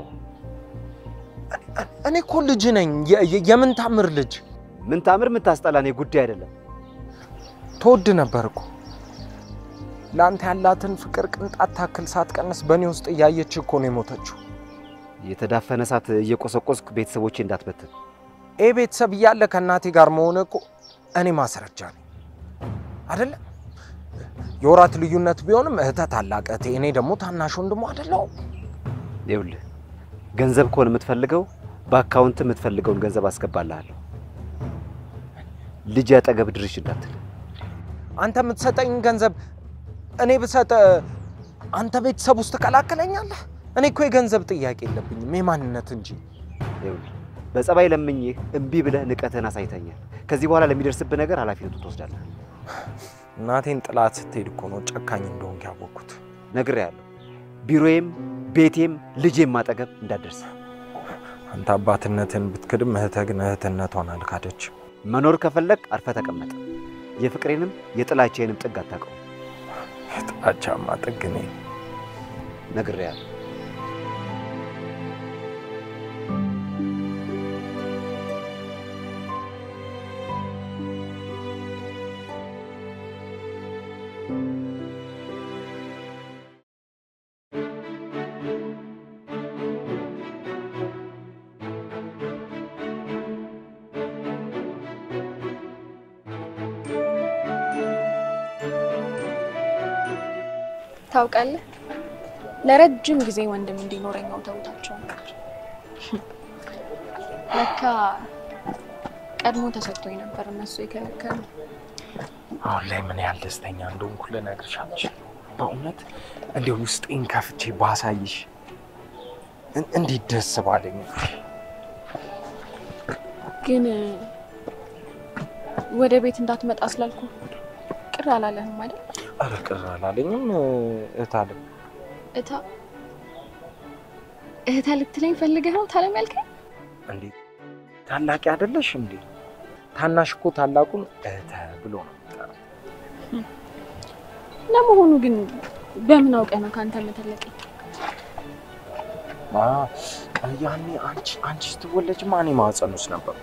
እኔ እኮ ልጅ ነኝ። የ- የ- የምን ታምር ልጅ ምን ታምር የምታስጠላ እኔ ጉዳይ አይደለም። ትወድ ነበር እኮ ለአንተ ያላትን ፍቅር ቅንጣት ታክል ሳትቀንስ በእኔ ውስጥ እያየች እኮ ነው የሞተችው። የተዳፈነ እሳት እየቆሰቆስክ ቤተሰቦቼ እንዳትበትን። ይህ ቤተሰብ እያለ ከእናቴ ጋር መሆን እኮ እኔ ማስረጃ ነኝ አደለ? የወራት ልዩነት ቢሆንም እህተ ታላቅ እህቴ፣ እኔ ደግሞ ታናሽ ወንድሞ አደለው? ይኸውልህ ገንዘብ ከሆነ የምትፈልገው በአካውንት የምትፈልገውን ገንዘብ አስገባልሃለሁ። ልጅ አጠገብ ድርሽ እንዳትል። አንተ የምትሰጠኝ ገንዘብ እኔ ብሰጥ አንተ ቤተሰብ ውስጥ ትቀላቅለኛለህ? እኔ እኮ የገንዘብ ጥያቄ የለብኝም የማንነት እንጂ። ይኸውልህ በጸባይ ለምኜህ እምቢ ብለህ ንቀትህን አሳይተኛል። ከዚህ በኋላ ለሚደርስብህ ነገር ኃላፊነቱን ትወስዳለህ። እናቴን ጥላት ስትሄድ እኮ ነው ጨካኝ እንደሆንክ ያወቅኩት። ነግሬሃለሁ። ቢሮዬም ቤቴም ልጄም አጠገብ እንዳትደርስ። አንተ አባትነትን ብትክድም እህትህ ግን እህትነቷን አልካደች። መኖር ከፈለግ አርፈ ተቀመጥ። የፍቅሬንም የጥላቻዬንም ጥግ አታውቀውም። የጥላቻማ ጥግ እኔ ነግሬሃለሁ። ታውቃለህ፣ ለረጅም ጊዜ ወንድም እንዲኖረኝ ተውታቸው ነበር። ለካ ቀድሞ ተሰጥቶኝ ነበር እነሱ የከለከሉ። አሁን ላይ ምን ያህል ደስተኛ እንደሆንኩ ልነግርሽ አልችልም። በእውነት እንዲሁ ውስጤን ከፍቼ ባሳይሽ እን- እንዴት ደስ ባለኝ። ግን ወደ ቤት እንዳትመጣ ስላልኩ ቅር አላለህም አይደል? ኧረ ቅር አላለኝም እህታለም። እታ እህታ ልትለኝ ፈልገህ ነው ታለም ያልከኝ? እንዴ ታላቂ አይደለሽ እንዴ? ታናሽ እኮ ታላቁን እህተ ብሎ ነው የሚጠራው። ለመሆኑ ግን በምን አውቀህ ነው ከአንተ የምትለቀኝ? ማ ያኔ አንቺ አንቺ ስትወለጅ ማን ማህፀን ውስጥ ነበር?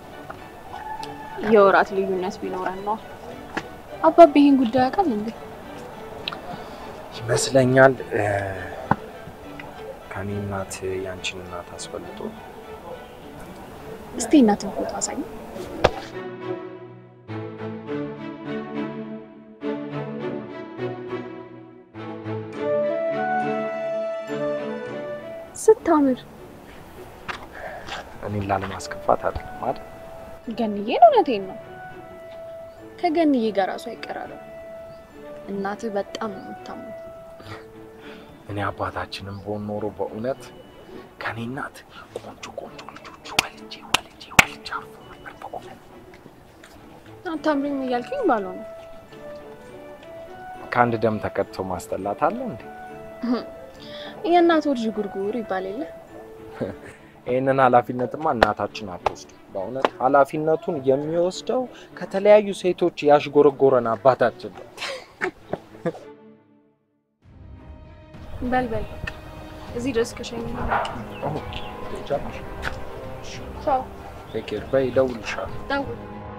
የወራት ልዩነት ቢኖረን ነው። አባቤ ይህን ጉዳይ ያውቃል እንዴ? ይመስለኛል እ፣ ከኔ እናት ያንቺን እናት አስፈልጦ እስቲ እናትን ፎቶ አሳይ። ስታምር እኔን ላለማስከፋት አይደለም አይደል? ገንዬን እውነቴን ነው። ከገንዬ ጋር ራሱ አይቀራረም። እናትህ በጣም ነው የምታምነው። እኔ አባታችንም በሆን ኖሮ በእውነት ከኔ እናት ቆንጆ ቆንጆ ልጆች ወልጄ ወልጄ ወልጄ አርፎ ነበር በእውነት። አታምሪም እያልኩኝ ባልሆነ ከአንድ ደም ተቀድቶ ማስጠላት አለ እንዴ? የእናት ወድ ጉርጉር ይባል የለ ይህንን ኃላፊነትማ እናታችን አትወስዱ። በእውነት ኃላፊነቱን የሚወስደው ከተለያዩ ሴቶች ያሽጎረጎረን አባታችን ነው። በል በል በቃ እዚህ ድረስ ከሸኝ ቻው ቴክ ኬር በይ፣ እደውልልሻለሁ። ደውል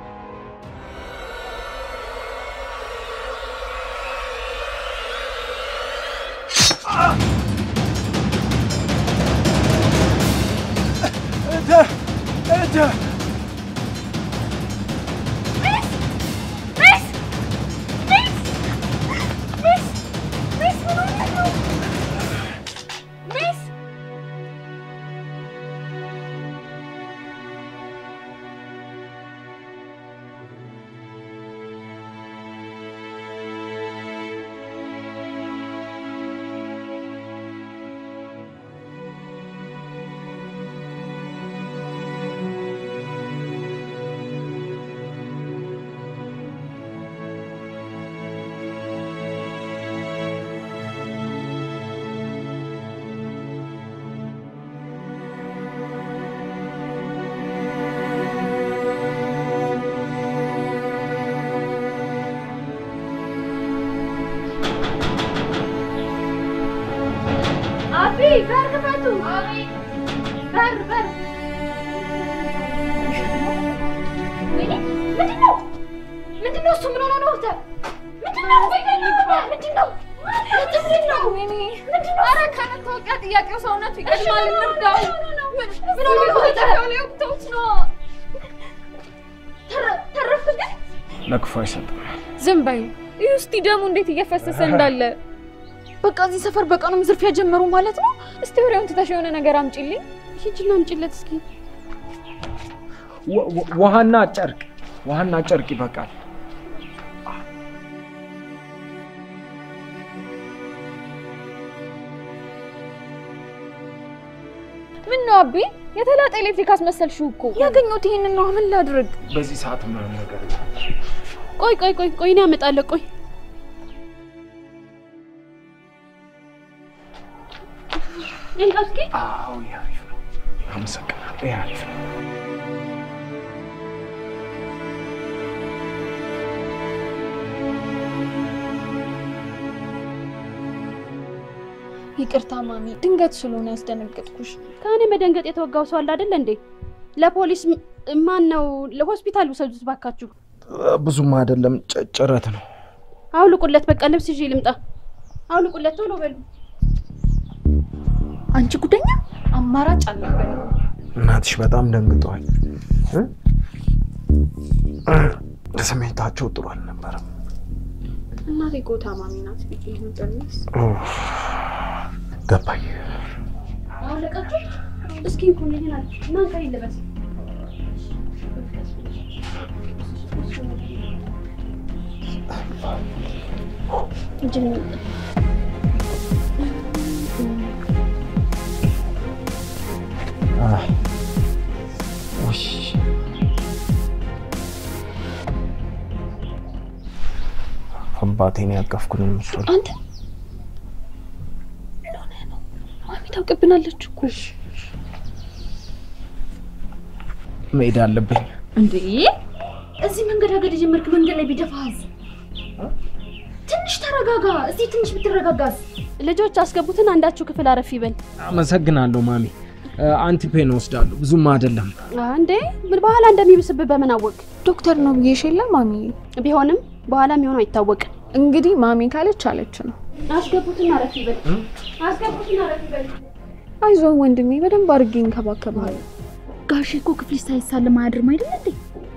አቢ በር ክፈቱ። በር በር። ወይኔ ምንድን ነው? ምንድን ነው እሱ? ምን ሆኖ ነው? እህተ? ምንድን ነው? ምንድን ነው? ምንድን ነው? ምንድን ነው? ምንድን ነው? ኧረ ከመታወቂያ ጥያቄው ሰውነቱ ይቀድማል። እንርዳው። ምን ሆኖ ነው? ጠፊያው ላይ ወቅተውት ነው። ተረ- ተረፍክ ግን? ለክፉ አይሰጥም። ዝም በዩ። ይህ እስቲ ደሙ እንዴት እየፈሰሰ እንዳለ። በቃ እዚህ ሰፈር በቀኑም ዝርፊያ ጀመሩ ማለት ነው። እስቲ ወሬውን ትተሽ የሆነ ነገር አምጪልኝ። ሂጂና አምጪለት እስኪ። ወ- ወ- ውሃና ጨርቅ፣ ውሃና ጨርቅ ይበቃል። ምን ነው አቢ፣ የተላጠ ኤሌክትሪክ አስመሰልሽው እኮ። ያገኘሁት ይሄንን ነው። ምን ላድርግ? በዚህ ሰዓት ምንም ነገር የለም። ቆይ ቆይ ቆይ ቆይ እኔ አመጣለሁ። ቆይ እንካ እስኪ። አዎ ይሄ አሪፍ ነው። አመሰግናለሁ። ይሄ አሪፍ ነው። ይቅርታ ማሚ፣ ድንገት ስለሆነ ያስደነገጥኩሽ። ከእኔ መደንገጥ የተወጋው ሰው አለ አይደለ እንዴ? ለፖሊስ ም- ማን ነው ለሆስፒታል ውሰዱት ባካችሁ። ብዙም አይደለም፣ ጭ- ጭረት ነው። አውልቁለት፣ በቃ ልብስ ይዤ ልምጣ። አውልቁለት ቶሎ በሉ። አንቺ ጉደኛ፣ አማራጭ አልነበረ። እናትሽ በጣም ደንግጠዋል። እ? ስሜታቸው ጥሩ አልነበረም። እናቴ እኮ ታማሚ ናት ብዬ ነበር። ኡፍ፣ ገባኝ። አውለቃችሁ እስኪ እንኩን ይሄን ማን ቀሪ ልበስ እጅን አህ፣ ውይ፣ አባቴን ያቀፍኩን ምስል አንተ ምን ሆነህ ነው? ማሚ ታውቅብናለች እኮ። መሄድ አለብኝ። እንዴ እዚህ መንገዳገድ የጀመርክ መንገድ ላይ ቢደፋዝ ትንሽ ተረጋጋ። እዚህ ትንሽ ብትረጋጋዝ። ልጆች አስገቡትን፣ አንዳችሁ ክፍል አረፍ ይበል። አመሰግናለሁ ማሚ። አንቲፔን ወስዳለሁ። ብዙም አይደለም። እንዴ ምን በኋላ እንደሚብስብህ በምን አወቅ? ዶክተር ነው ብዬሽ የለ ማሚ። ቢሆንም በኋላ የሚሆነው አይታወቅም። እንግዲህ ማሚ ካለች አለች ነው። አስገቡትን አረፍ ይበል። አስገቡትን አረፍ ይበል። አይዞህ ወንድሜ፣ በደንብ አድርጌ እንከባከብሃለሁ። ጋሼ እኮ ክፍልሽ ሳይሳለም አያድርም አይደል እንዴ?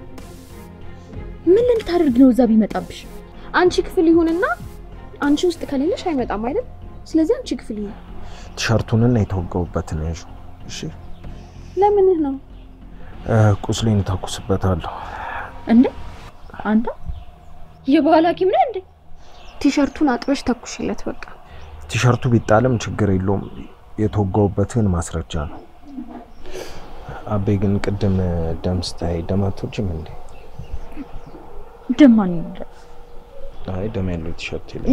ምን ልታደርግ ነው እዛ ቢመጣብሽ? አንቺ ክፍል ይሁንና አንቺ ውስጥ ከሌለሽ አይመጣም አይደል? ስለዚህ አንቺ ክፍል ይሁን። ቲሸርቱንና የተወጋውበትን ያዥ። እሺ ለምንህ ነው? እ፣ ቁስሌን እተኩስበታለሁ። እንዴ አንተ የባህል ሐኪም ነህ እንዴ? ቲሸርቱን አጥበሽ ተኩሽለት በቃ። ቲሸርቱ ቢጣልም ችግር የለውም። የተወጋውበትን ማስረጃ ነው። አቤ ግን ቅድም ደም ስታይ ደም አትወጂም እንዴ? ደማን አይ ደም ያለው ቲሸርት የለም።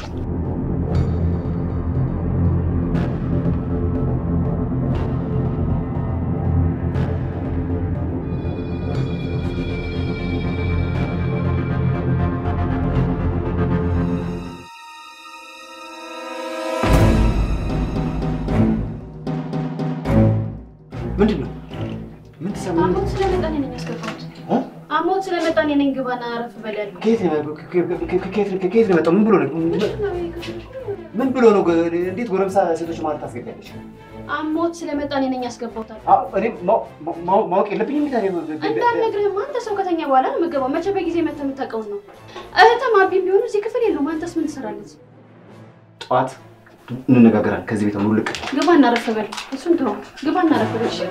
ምንድን ነው? ምን ትሰማ? አሞት ስለመጣ እኔ ነኝ ያስገባሁት። አሞት ስለመጣ እኔ ነኝ ግባና አረፍ በል ያልኩት። ከየት ነው ከየት ነው ከየት ነው የመጣው? ምን ብሎ ነው? ምን ብሎ ነው? እንዴት ጎረምሳ ሴቶች ማለት ታስገቢያለሽ? አሞት ስለመጣ እኔ ነኝ ያስገባሁት አልኩ። አዎ፣ እኔ ማው- ማው- ማወቅ የለብኝም ታዲያ? እንዳልነግርህም አንተ ሰው ከተኛ በኋላ ነው የምገባው። መቼ በጊዜ መተህ የምታውቀውን ነው። እህትም አቢም ቢሆኑ እዚህ ክፍል የለውም። አንተስ ምን ትሰራለች? ጠዋት እንነጋገራለን። ከዚህ ቤት ሙሉ ልቅ ግባና አረፍ በል። እሱን ተው። ግባና አረፍ በል። እሺ?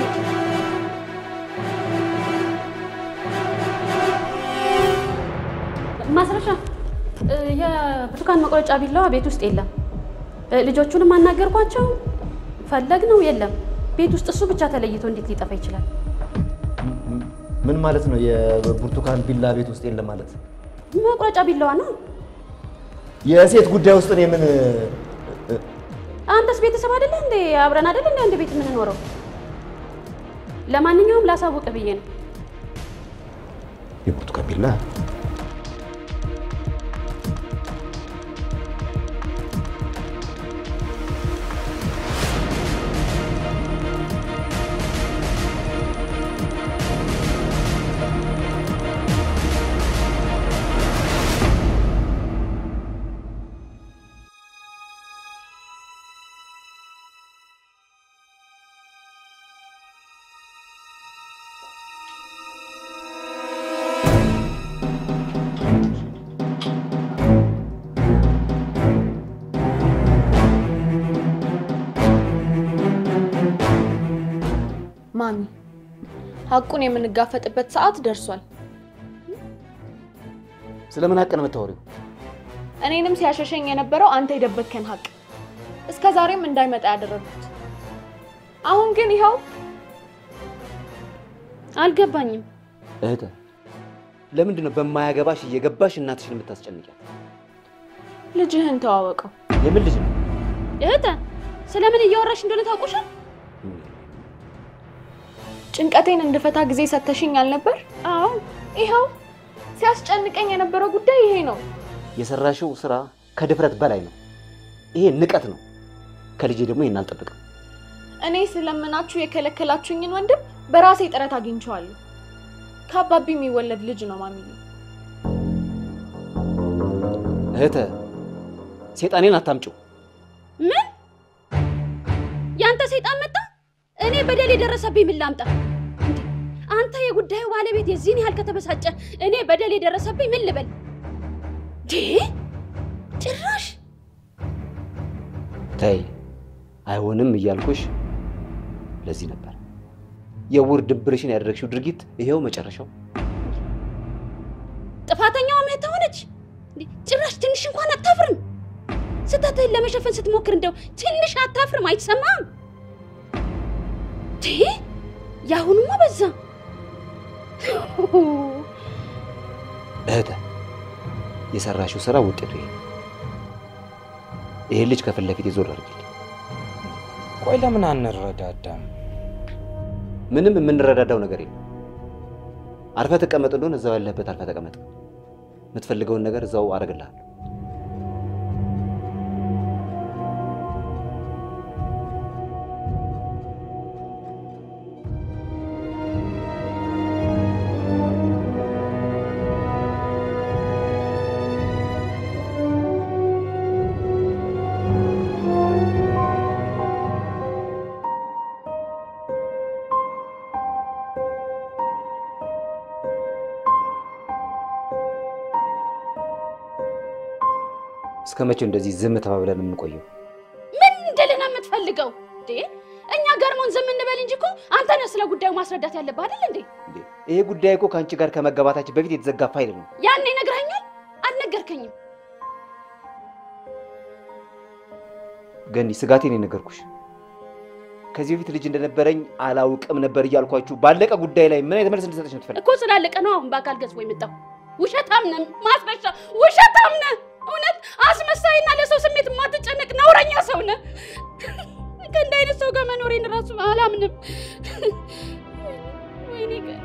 ማስረሻ እ፣ የብርቱካን መቁረጫ ቢላዋ ቤት ውስጥ የለም። እ፣ ልጆቹንም አናገርኳቸው። ፈለግ ነው የለም። ቤት ውስጥ እሱ ብቻ ተለይቶ እንዴት ሊጠፋ ይችላል? ምን ማለት ነው? የብርቱካን ቢላ ቤት ውስጥ የለም ማለት? መቁረጫ ቢላዋ ነው። የሴት ጉዳይ ውስጥ እኔ ምን አንተስ ቤተሰብ አይደለ እንዴ? አብረን አይደለ እንዴ አንድ ቤት የምንኖረው? ለማንኛውም ላሳውቅ ብዬ ነው። የብርቱካን ቢላ ማሚ፣ ሀቁን የምንጋፈጥበት ሰዓት ደርሷል። ስለምን ሀቅ ነው የምታወሪው? እኔንም ሲያሸሸኝ የነበረው አንተ የደበከን ሀቅ እስከ ዛሬም እንዳይመጣ ያደረጉት። አሁን ግን ይኸው አልገባኝም። እህተ ለምንድን ነው በማያገባሽ እየገባሽ እናትሽን የምታስጨንቂያት? ልጅህን ተዋወቀው። የምን ልጅ ነው? እህተ ስለምን እያወራሽ እንደሆነ ታውቁሻል? ጭንቀቴን እንድፈታ ጊዜ ሰተሽኝ አልነበር? አዎ ይኸው ሲያስጨንቀኝ የነበረው ጉዳይ ይሄ ነው። የሰራሽው ስራ ከድፍረት በላይ ነው። ይሄ ንቀት ነው። ከልጄ ደግሞ ይህን አልጠብቅም። እኔ ስለምናችሁ የከለከላችሁኝን ወንድም በራሴ ጥረት አግኝቼዋለሁ። ከአባቢ የሚወለድ ልጅ ነው ማሚዬ። እህተ ሴጣኔን አታምጪው። ምን ያንተ ሰይጣን መጣ? እኔ በደል የደረሰብኝ ምን ላምጣ? እንዴ አንተ የጉዳዩ ባለቤት የዚህን ያህል ከተበሳጨ እኔ በደል የደረሰብኝ ምን ልበል? ዴ ጭራሽ ተይ አይሆንም እያልኩሽ ለዚህ ነበር። የውር ድብርሽን ያደረግሽው ድርጊት ይሄው መጨረሻው። ጥፋተኛዋ እህት ሆነች። እንዴ ጭራሽ ትንሽ እንኳን አታፍርም? ስህተትህን ለመሸፈን ስትሞክር እንደው ትንሽ አታፍርም? አይሰማም? ዴ የአሁኑማ በዛ። እህተ የሰራሽው ስራ ውጤቱ ይሄ ነው። ይሄን ልጅ ከፊት ለፊት የዞር አድርጊልኝ። ቆይ ለምን አንረዳዳም? ምንም የምንረዳዳው ነገር የለም። አርፈህ ትቀመጥ እንደሆነ እዛው ያለህበት አርፈህ ተቀመጥ። የምትፈልገውን ነገር እዛው አደርግልሃለሁ። እስከ መቼ እንደዚህ ዝም ተባብለን የምንቆየው? ምን እንደልን የምትፈልገው እንዴ? እኛ ገርሞን ዝም እንበል እንጂ እኮ አንተ ነህ ስለ ጉዳዩ ማስረዳት ያለብህ አይደል እንዴ? ይሄ ጉዳይ እኮ ከአንቺ ጋር ከመጋባታችን በፊት የተዘጋ ፋይል ነው። ያኔ ነግረኸኛል? አልነገርከኝም። ገኒ፣ ስጋቴን የነገርኩሽ ከዚህ በፊት ልጅ እንደነበረኝ አላውቅም ነበር እያልኳችሁ ባለቀ ጉዳይ ላይ ምን አይነት መልስ እንድሰጠች ነው ትፈልግ? እኮ ስላለቀ ነው አሁን በአካል ገዝፎ የመጣው። ውሸታም ነህ፣ ማስረሻ ውሸታም ነህ። እውነት አስመሳይና ለሰው ስሜት የማትጨነቅ ነውረኛ ሰው ነህ። ከእንደ አይነት ሰው ጋር መኖሬን እራሱ አላምንም። ወይኔ ገ-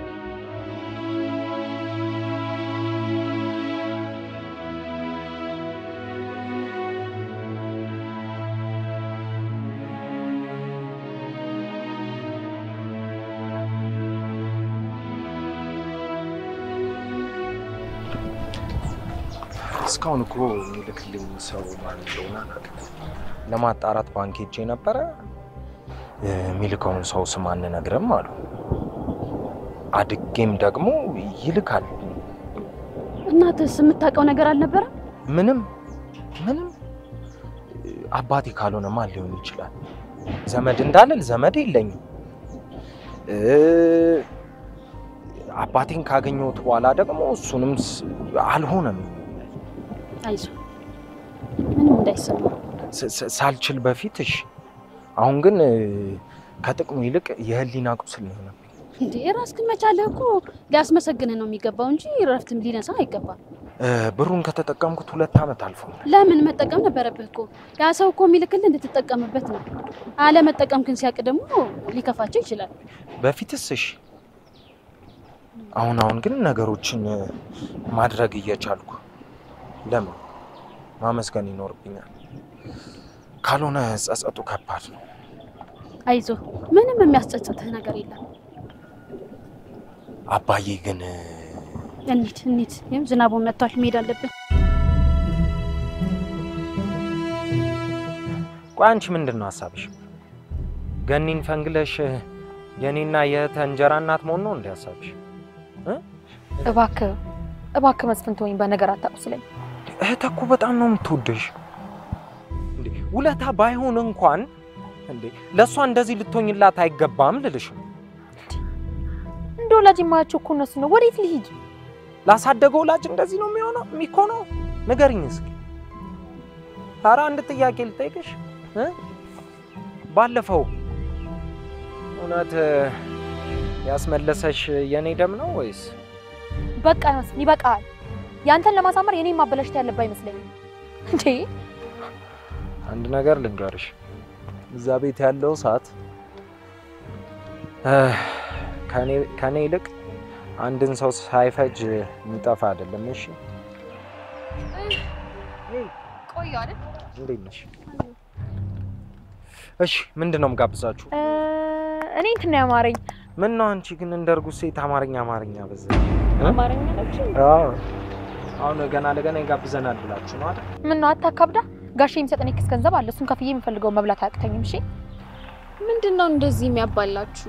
እስካሁን እኮ የሚልክልኝ ሰው ማን እንደሆነ አላውቅም። ለማጣራት ባንክ ሄጄ ነበረ። የሚልከውን ሰው ስም አንነግርም አሉ። አድጌም ደግሞ ይልካል። እናትስ የምታውቀው ነገር አልነበረም? ምንም ምንም አባቴ ካልሆነማ ሊሆን ይችላል። ዘመድ እንዳልል ዘመድ የለኝም። እ፣ አባቴን ካገኘሁት በኋላ ደግሞ እሱንም ስ- አልሆነም። አይዞህ ምንም እንዳይሰማ። ስ- ስ- ሳልችል በፊት እሺ። አሁን ግን እ፣ ከጥቅሙ ይልቅ የህሊና ቁስል ነው የሆነብኝ። እንዴ ራስህን መቻልህ እኮ ሊያስመሰግንህ ነው የሚገባው እንጂ እረፍትም ሊነሳ አይገባም። እ፣ ብሩን ከተጠቀምኩት ሁለት ዓመት አልፎኛል። ለምን መጠቀም ነበረብህ እኮ። ያ ሰው እኮ የሚልክልህ እንድትጠቀምበት ነው። አለመጠቀም ግን ሲያውቅ ደግሞ ሊከፋቸው ይችላል። በፊትስ እሺ። አሁን አሁን ግን ነገሮችን እ፣ ማድረግ እየቻልኩ ለምን ማመስገን ይኖርብኛል። ካልሆነ ጸጸቱ ከባድ ነው። አይዞህ ምንም የሚያስጸጽትህ ነገር የለም። አባዬ ግን እ፣ እንሂድ እንሂድ። ይህም ዝናቡን መጥቷል፣ መሄድ አለብን። ቆይ አንቺ ምንድን ነው ሀሳብሽ? ገኒን ፈንግለሽ እ፣ የኔና የእህተ እንጀራ እናት መሆን ነው እንዲ ሀሳብሽ? እባክህ እባክህ መስፍን ተወኝ፣ በነገር አታቁስለኝ። እህተ እኮ በጣም ነው የምትወደሽ። እንዴ ውለታ ባይሆን እንኳን እንዴ ለእሷ እንደዚህ ልትሆኝላት አይገባም ልልሽ ነው። እንደ ወላጅ የማያቸው እኮ እነሱ ነው። ወዴት ልሂድ? ላሳደገ ወላጅ እንደዚህ ነው የሚሆነው የሚኮነው? ንገሪኝ እስኪ። ኧረ አንድ ጥያቄ ልጠይቅሽ እ? ባለፈው እውነት እ፣ ያስመለሰሽ የኔ ደም ነው ወይስ በቃ መስፍን ይበቃል። ያንተን ለማሳመር የኔን ማበላሸት ያለብህ አይመስለኝም። እንዴ አንድ ነገር ልንገርሽ፣ እዛ ቤት ያለው ሰዓት ከኔ ይልቅ አንድን ሰው ሳይፈጅ የሚጠፋ አይደለም። እሺ፣ ቆየሁ አይደል? እንዴት ነሽ? እሺ፣ ምንድን ነው የምጋብዛችሁ? እ፣ እኔ እንትን ነው ያማረኝ ምን ነው አንቺ ግን እንደ እርጉዝ ሴት አማርኛ አማርኛ በዛ። አማርኛ ነች። አዎ፣ አሁን ገና ለገና ይጋብዘናል ብላችሁ ነው አይደል? ምን ነው አታካብዳ። ጋሼ የሚሰጠን የክስ ገንዘብ አለ። እሱን ከፍዬ የምፈልገውን መብላት አያቅተኝም። እሺ ምንድን ነው እንደዚህ የሚያባላችሁ?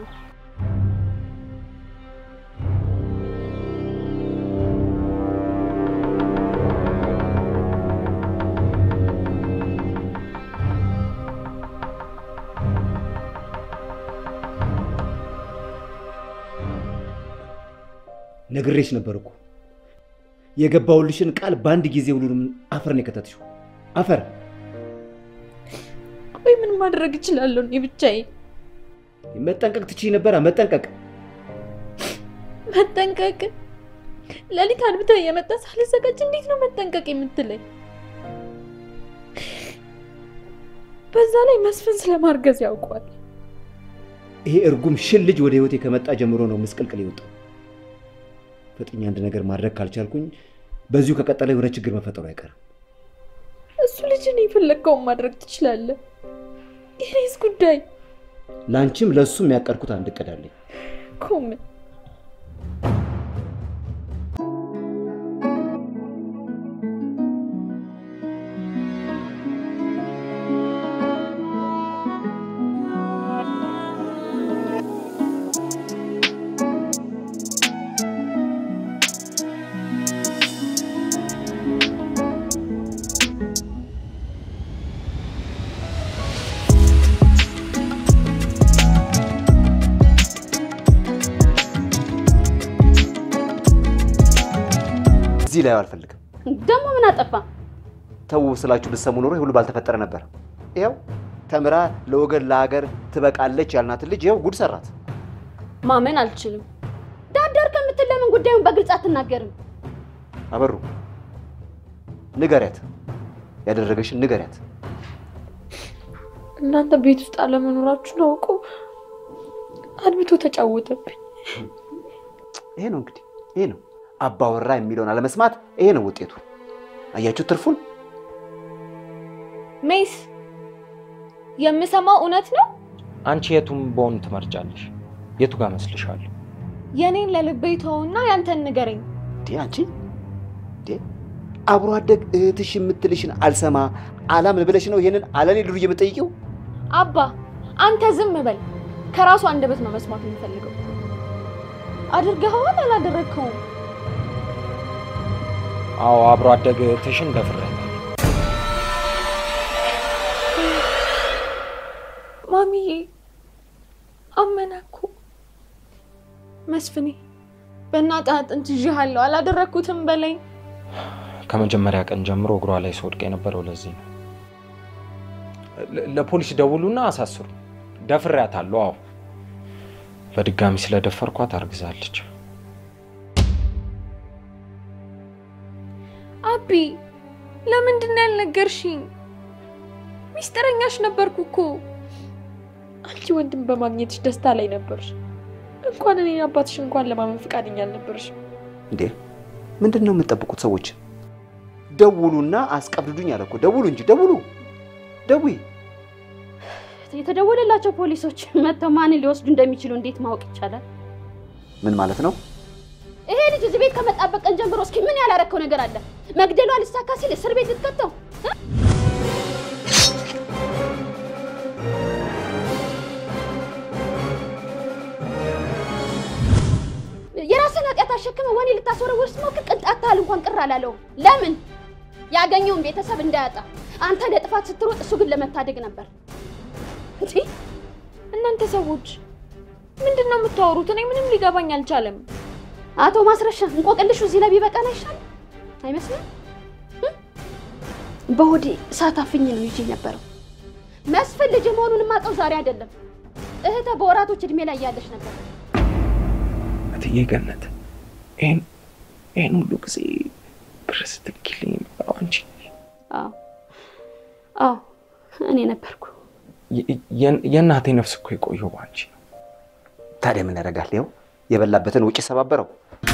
ነግሬሽ ነበር እኮ የገባውልሽን ቃል በአንድ ጊዜ ሁሉንም አፈር ነው የከተትሽው። አፈር ቆይ ምን ማድረግ እችላለሁ እኔ ብቻዬ? መጠንቀቅ ትችይ ነበራ። መጠንቀቅ መጠንቀቅ? ሌሊት አድብተህ እየመጣ ሳልዘጋጅ እንዴት ነው መጠንቀቅ የምትለኝ? በዛ ላይ መስፍን ስለማርገዝ ያውቋል። ይሄ እርጉም ሽል ልጅ ወደ ህይወቴ ከመጣ ጀምሮ ነው ምስቅልቅል የወጣው። ፈጥኜ አንድ ነገር ማድረግ ካልቻልኩኝ በዚሁ ከቀጠለ የሆነ ችግር መፈጠሩ አይቀርም። እሱ ልጅን የፈለግከውን ማድረግ ትችላለህ። የኔስ ጉዳይ ለአንቺም ለእሱም ያቀድኩት አንድ እቅድ አለኝ። ኮም እዚህ ላይ አልፈልግም። ደግሞ ምን አጠፋ? ተው ስላችሁ ብትሰሙ ኖሮ ይህ ሁሉ ባልተፈጠረ ነበር። ይኸው ተምራ ለወገን ለሀገር ትበቃለች ያልናትን ልጅ ይኸው ጉድ ሰራት። ማመን አልችልም። ዳርዳር ከምትል ለምን ጉዳዩን በግልጽ አትናገርም? አበሩ ንገሪያት፣ ያደረገሽን ንገሪያት። እናንተ ቤት ውስጥ አለመኖራችሁን አውቆ አድብቶ ተጫወተብኝ። ይሄ ነው እንግዲህ ይሄ ነው አባወራ የሚለውን አለመስማት። ይሄ ነው ውጤቱ። አያችሁ ትርፉን። ሜስ የምሰማው እውነት ነው? አንቺ የቱም በሆን ትመርጫለሽ? የቱ ጋር መስልሻለሁ? የኔን ለልቤ ተውና ያንተን ንገረኝ። እንዴ አንቺ እንዴ አብሮ አደግ እህትሽ የምትልሽን አልሰማ አላምን ብለሽ ነው ይሄንን አለኔ ዱር የምጠይቂው? አባ አንተ ዝም በል። ከራሱ አንደበት ነው መስማት የምፈልገው። አድርገኸዋል አላደረግከውም? አዎ አብሮ አደግ እህትሽን ደፍሬያታለሁ። ማሚዬ አመነ እኮ መስፍኔ፣ በእናትህ አጥንት ይዤሃለሁ። አላደረግኩትም በለኝ። ከመጀመሪያ ቀን ጀምሮ እግሯ ላይ ስወድቅ የነበረው ለዚህ ነው። ለ- ለፖሊስ ደውሉና አሳስሩ። ደፍሬያታለሁ። አዎ በድጋሚ ስለደፈርኳት አርግዛለች። አቢ ለምንድን ነው ያልነገርሽኝ? ሚስጥረኛሽ ነበርኩ እኮ። አንቺ ወንድም በማግኘትሽ ደስታ ላይ ነበርሽ። እንኳን እኔ አባትሽ እንኳን ለማመን ፈቃደኛ አልነበርሽም። እንዴ ምንድን ነው የምትጠብቁት ሰዎች? ደውሉና አስቀብድዱኝ አለ እኮ። ደውሉ እንጂ ደውሉ፣ ደውይ። የተደወለላቸው ፖሊሶች መጥተው ማንን ሊወስዱ እንደሚችሉ እንዴት ማወቅ ይቻላል? ምን ማለት ነው? ይሄ ልጅ እዚህ ቤት ከመጣበት ቀን ጀምሮ እስኪ ምን ያላረከው ነገር አለ? መግደሏ ሊሳካ ሲል እስር ቤት ልትከተው እ? የራስን ኃጢአት አሸክመ ወኔ ልታስወረውር ስትሞክር ቅንጣት ታህል እንኳን ቅር አላለውም። ለምን? ያገኘውን ቤተሰብ እንዳያጣ። አንተ ለጥፋት ስትሮጥ፣ እሱ ግን ለመታደግ ነበር። እንዴ እናንተ ሰዎች ምንድን ነው የምታወሩት? እኔ ምንም ሊገባኝ አልቻለም። አቶ ማስረሻ እንቆቅልሹ እዚህ ላይ ቢበቃን አይሻልም? አይመስልም? እ? በሆዴ እሳት አፍኝ ነው ይዤ ነበረው። መስፍን ልጅ መሆኑን የማውቀው ዛሬ አይደለም። እህተ በወራቶች እድሜ ላይ እያለች ነበር። እትዬ ገነት ይህን ይህን ሁሉ ጊዜ ብር ስትልኪልኝ የነበረው አንቺ ነሽ። አዎ አዎ፣ እኔ ነበርኩ። የ- የ- የእናቴ ነፍስ እኮ የቆየው በአንቺ ነው። ታዲያ ምን ያደርጋል? ይኸው የበላበትን ውጭ ሰባበረው።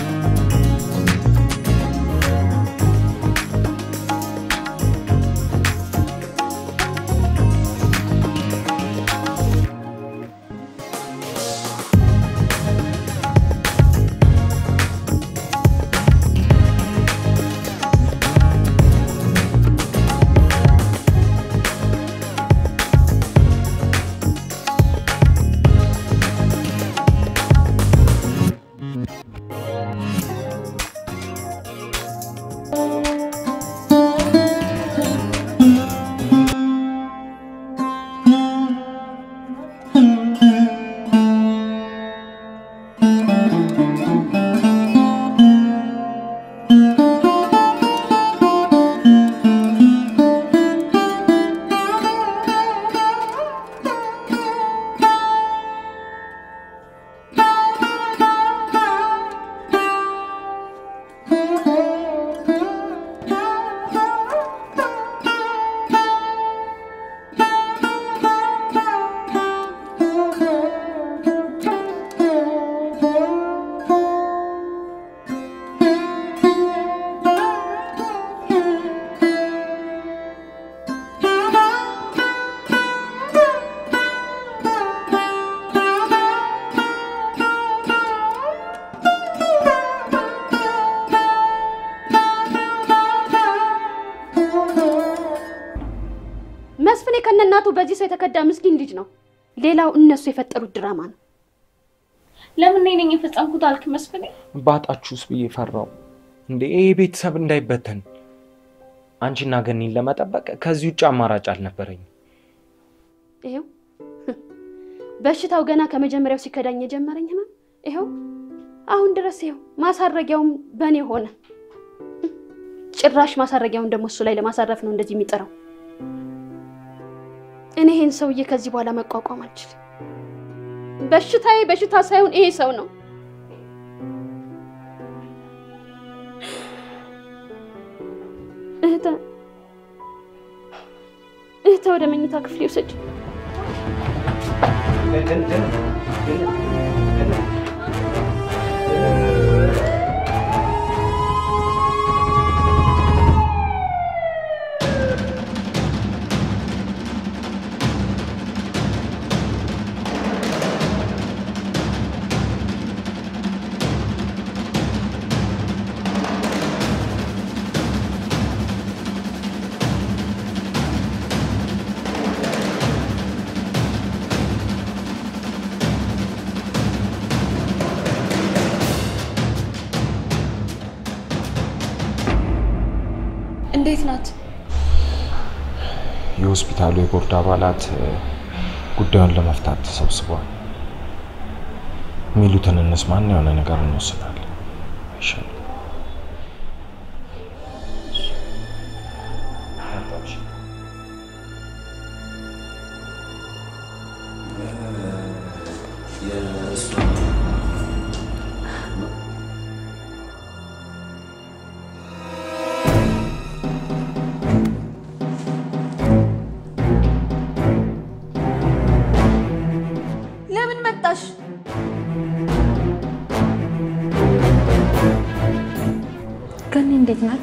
መስፍኔ ከነናቱ በዚህ ሰው የተከዳ ምስኪን ልጅ ነው። ሌላው እነሱ የፈጠሩት ድራማ ነው። ለምን እኔ ነኝ የፈጸምኩት አልክ መስፍኔ? ባጣችሁስ ብዬ ፈራው። እንዴ ይሄ ቤተሰብ እንዳይበተን አንቺና ገኒን ለመጠበቅ ከዚህ ውጭ አማራጭ አልነበረኝም። ይሄው በሽታው ገና ከመጀመሪያው ሲከዳኝ የጀመረኝ ህመም ይሄው አሁን ድረስ ይሄው ማሳረጊያውም በእኔ ሆነ። ጭራሽ ማሳረጊያውን ደግሞ እሱ ላይ ለማሳረፍ ነው እንደዚህ የሚጥረው። እኔ ይሄን ሰውዬ ከዚህ በኋላ መቋቋም አልችልም። በሽታዬ በሽታ ሳይሆን ይሄ ሰው ነው። እህተ እህተ ወደ መኝታ ክፍል ይውሰድ። እንዴት ናት? የሆስፒታሉ የቦርድ አባላት ጉዳዩን ለመፍታት ተሰብስበዋል። የሚሉትን እንስማና የሆነ ነገር እንወስናለን። ይሻላል። ለምን መጣሽ? ገኒ እንዴት ናት?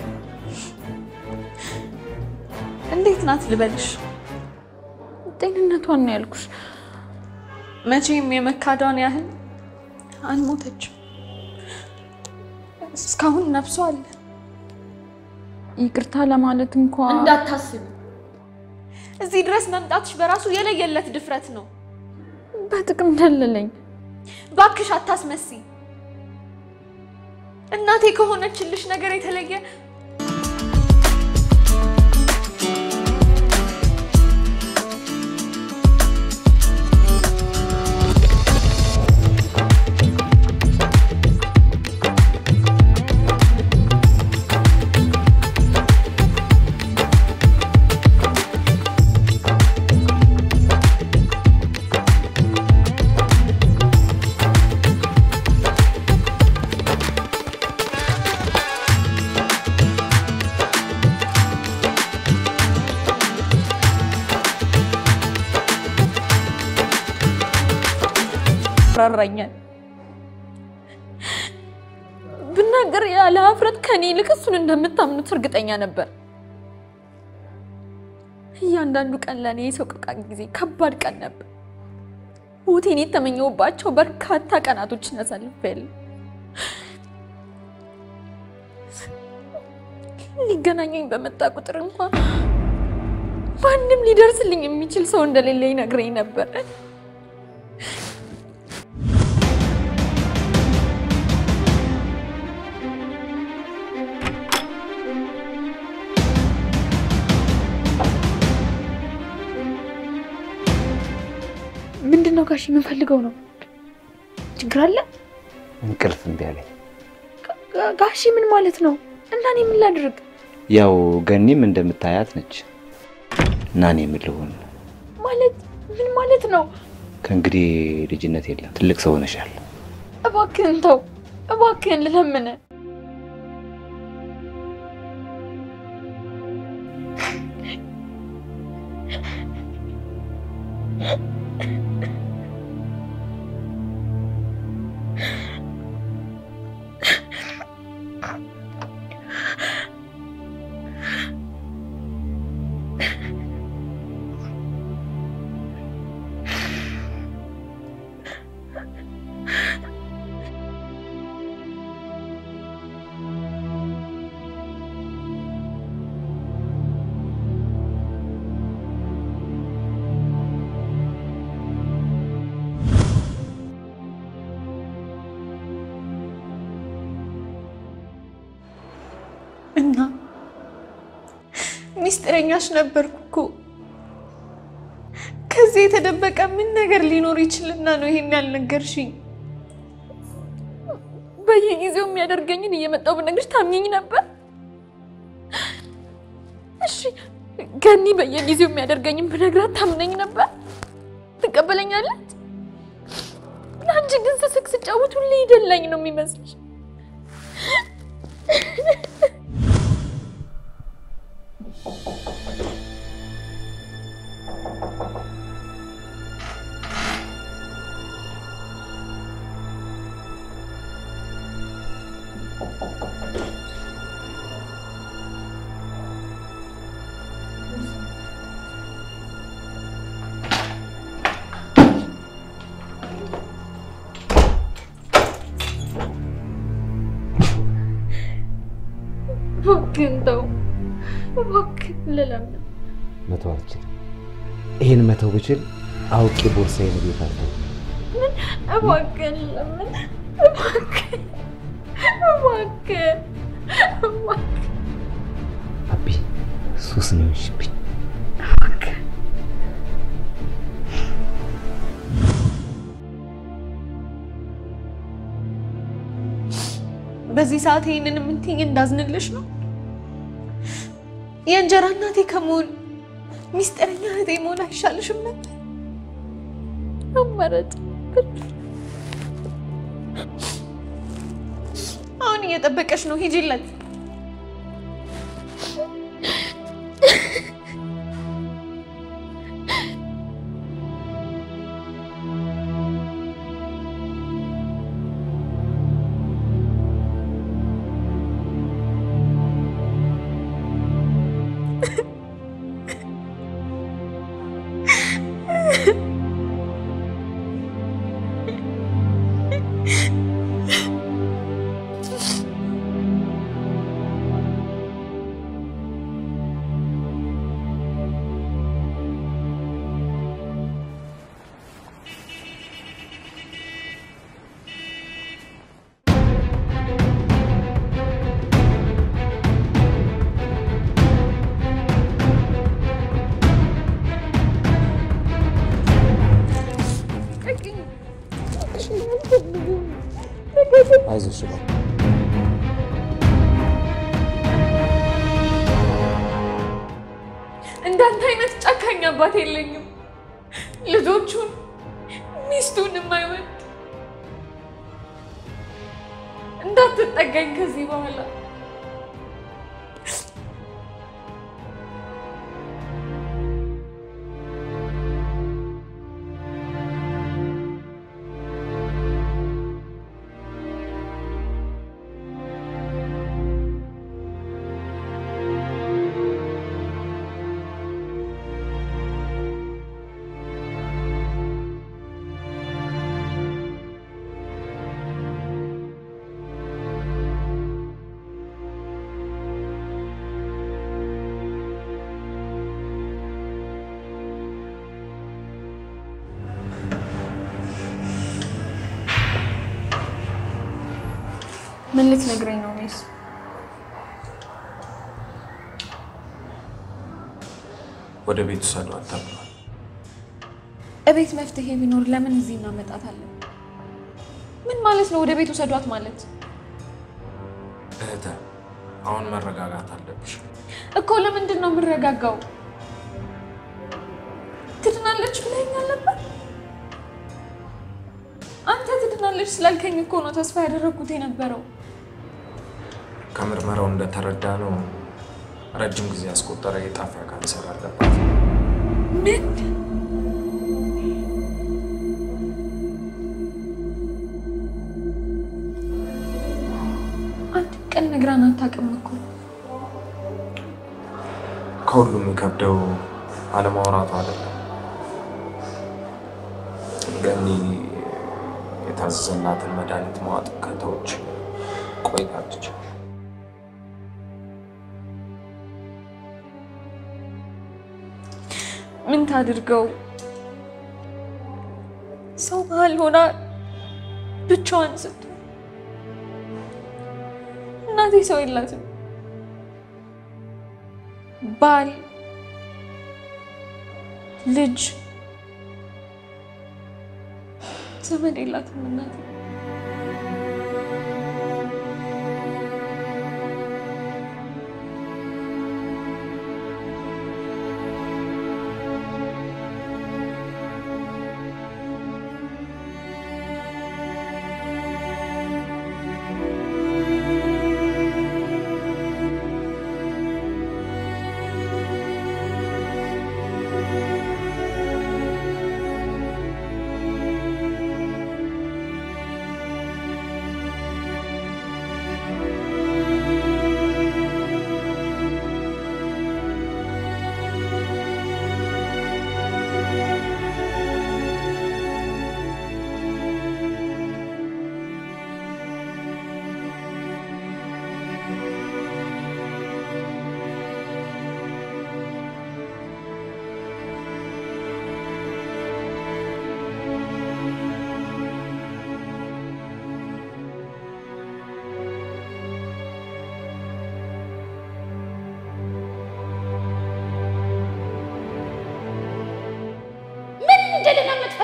እንዴት ናት ልበልሽ? ጤንነቷን ነው ያልኩሽ። መቼም የመካዷን ያህል አልሞተችም። እስካሁን ነፍሷ አለ። ይቅርታ ለማለት እንኳ እንዳታስቢ። እዚህ ድረስ መምጣትሽ በራሱ የለየለት ድፍረት ነው። በጥቅም ደለለኝ። ባክሽ አታስመሲ። እናቴ ከሆነችልሽ ነገር የተለየ ያስፈራራኛል። ብናገር ያለ ሀፍረት ከኔ ይልቅ እሱን እንደምታምኑት እርግጠኛ ነበር። እያንዳንዱ ቀን ለእኔ የሰቆቃ ጊዜ ከባድ ቀን ነበር። ሞቴን የተመኘሁባቸው በርካታ ቀናቶችን አሳልፌያለሁ። ሊገናኘኝ በመጣ ቁጥር እንኳን ማንም ሊደርስልኝ የሚችል ሰው እንደሌለ ይነግረኝ ነበር። ምንድን ነው ጋሽ? የምንፈልገው ነው? ችግር አለ? እንቅልፍ እምቢ አለኝ። ጋ- ጋሺ ምን ማለት ነው? እና እኔ ምን ላድርግ? ያው ገኒም እንደምታያት ነች እና እኔ ምን ልሁን? ማለት ምን ማለት ነው? ከእንግዲህ ልጅነት የለም፣ ትልቅ ሰው ሆነሻል። እባክህን ተው፣ እባክህን ልለምን። እና ሚስጥረኛሽ ነበርኩ እኮ። ከዚህ የተደበቀ ምን ነገር ሊኖር ይችልና ነው ይሄን ያልነገርሽኝ? በየጊዜው የሚያደርገኝን እየመጣው ብነግርሽ ታምኚኝ ነበር? እሺ ገኒ በየጊዜው የሚያደርገኝም ብነግራት ታምነኝ ነበር? ትቀበለኛለች? ለአንቺ ግን ስስቅ ስጫወት ሁሌ ይደላኝ ነው የሚመስልሽ? እባክህን ተው፣ እባክህን ልለምን። መተው አልችልም። ይህን መተው ብችል አውቄ ቦርሳዬን ቤት አለው። ምን? እባክህን ልለምን፣ እባክህን፣ እባክህን፣ እባክህን፣ አቢ ሱስ ነው የሆንሽብኝ። እባክህን። በዚህ ሰዓት ይህንን የምትይኝ እንዳዝንልሽ ነው? የእንጀራ እናቴ ከመሆን ሚስጥረኛ እህቴ መሆን አይሻልሽም ነበር? አመረጥ አሁን እየጠበቀሽ ነው። ሂጂለት። አይዞሽ ነው እንዳንተ አይነት ጨካኝ አባት የለኝም። ልጆቹን ሚስቱን የማይወድ እንዳትጠጋኝ ከዚህ በኋላ ምን ልትነግረኝ ነው ሜስ? ወደ ቤት ውሰዷት ተብሏል። እቤት መፍትሄ ቢኖር ለምን እዚህ እናመጣታለን? ምን ማለት ነው? ወደ ቤት ውሰዷት ማለት እህተ አሁን መረጋጋት አለብሽ። እኮ ለምንድን ነው የምረጋጋው? ትድናለች ብለኸኝ አልነበር? አንተ ትድናለች ስላልከኝ እኮ ነው ተስፋ ያደረግኩት የነበረው። ከምርመራው እንደተረዳ ነው ረጅም ጊዜ ያስቆጠረ የጣፊያ ካንሰር አለባት። ምን? አንድ ቀን ነግራን አታውቅም እኮ። ከሁሉም የከብደው አለማውራቱ አይደለም። ገኒ የታዘዘላትን መድኃኒት መዋጥ ከተውች ቆይታለች። ምን ታድርገው? ሰው መሀል ሆና ብቻዋን ስት እናቴ ሰው የላትም። ባል፣ ልጅ፣ ዘመድ የላትም እናቴ።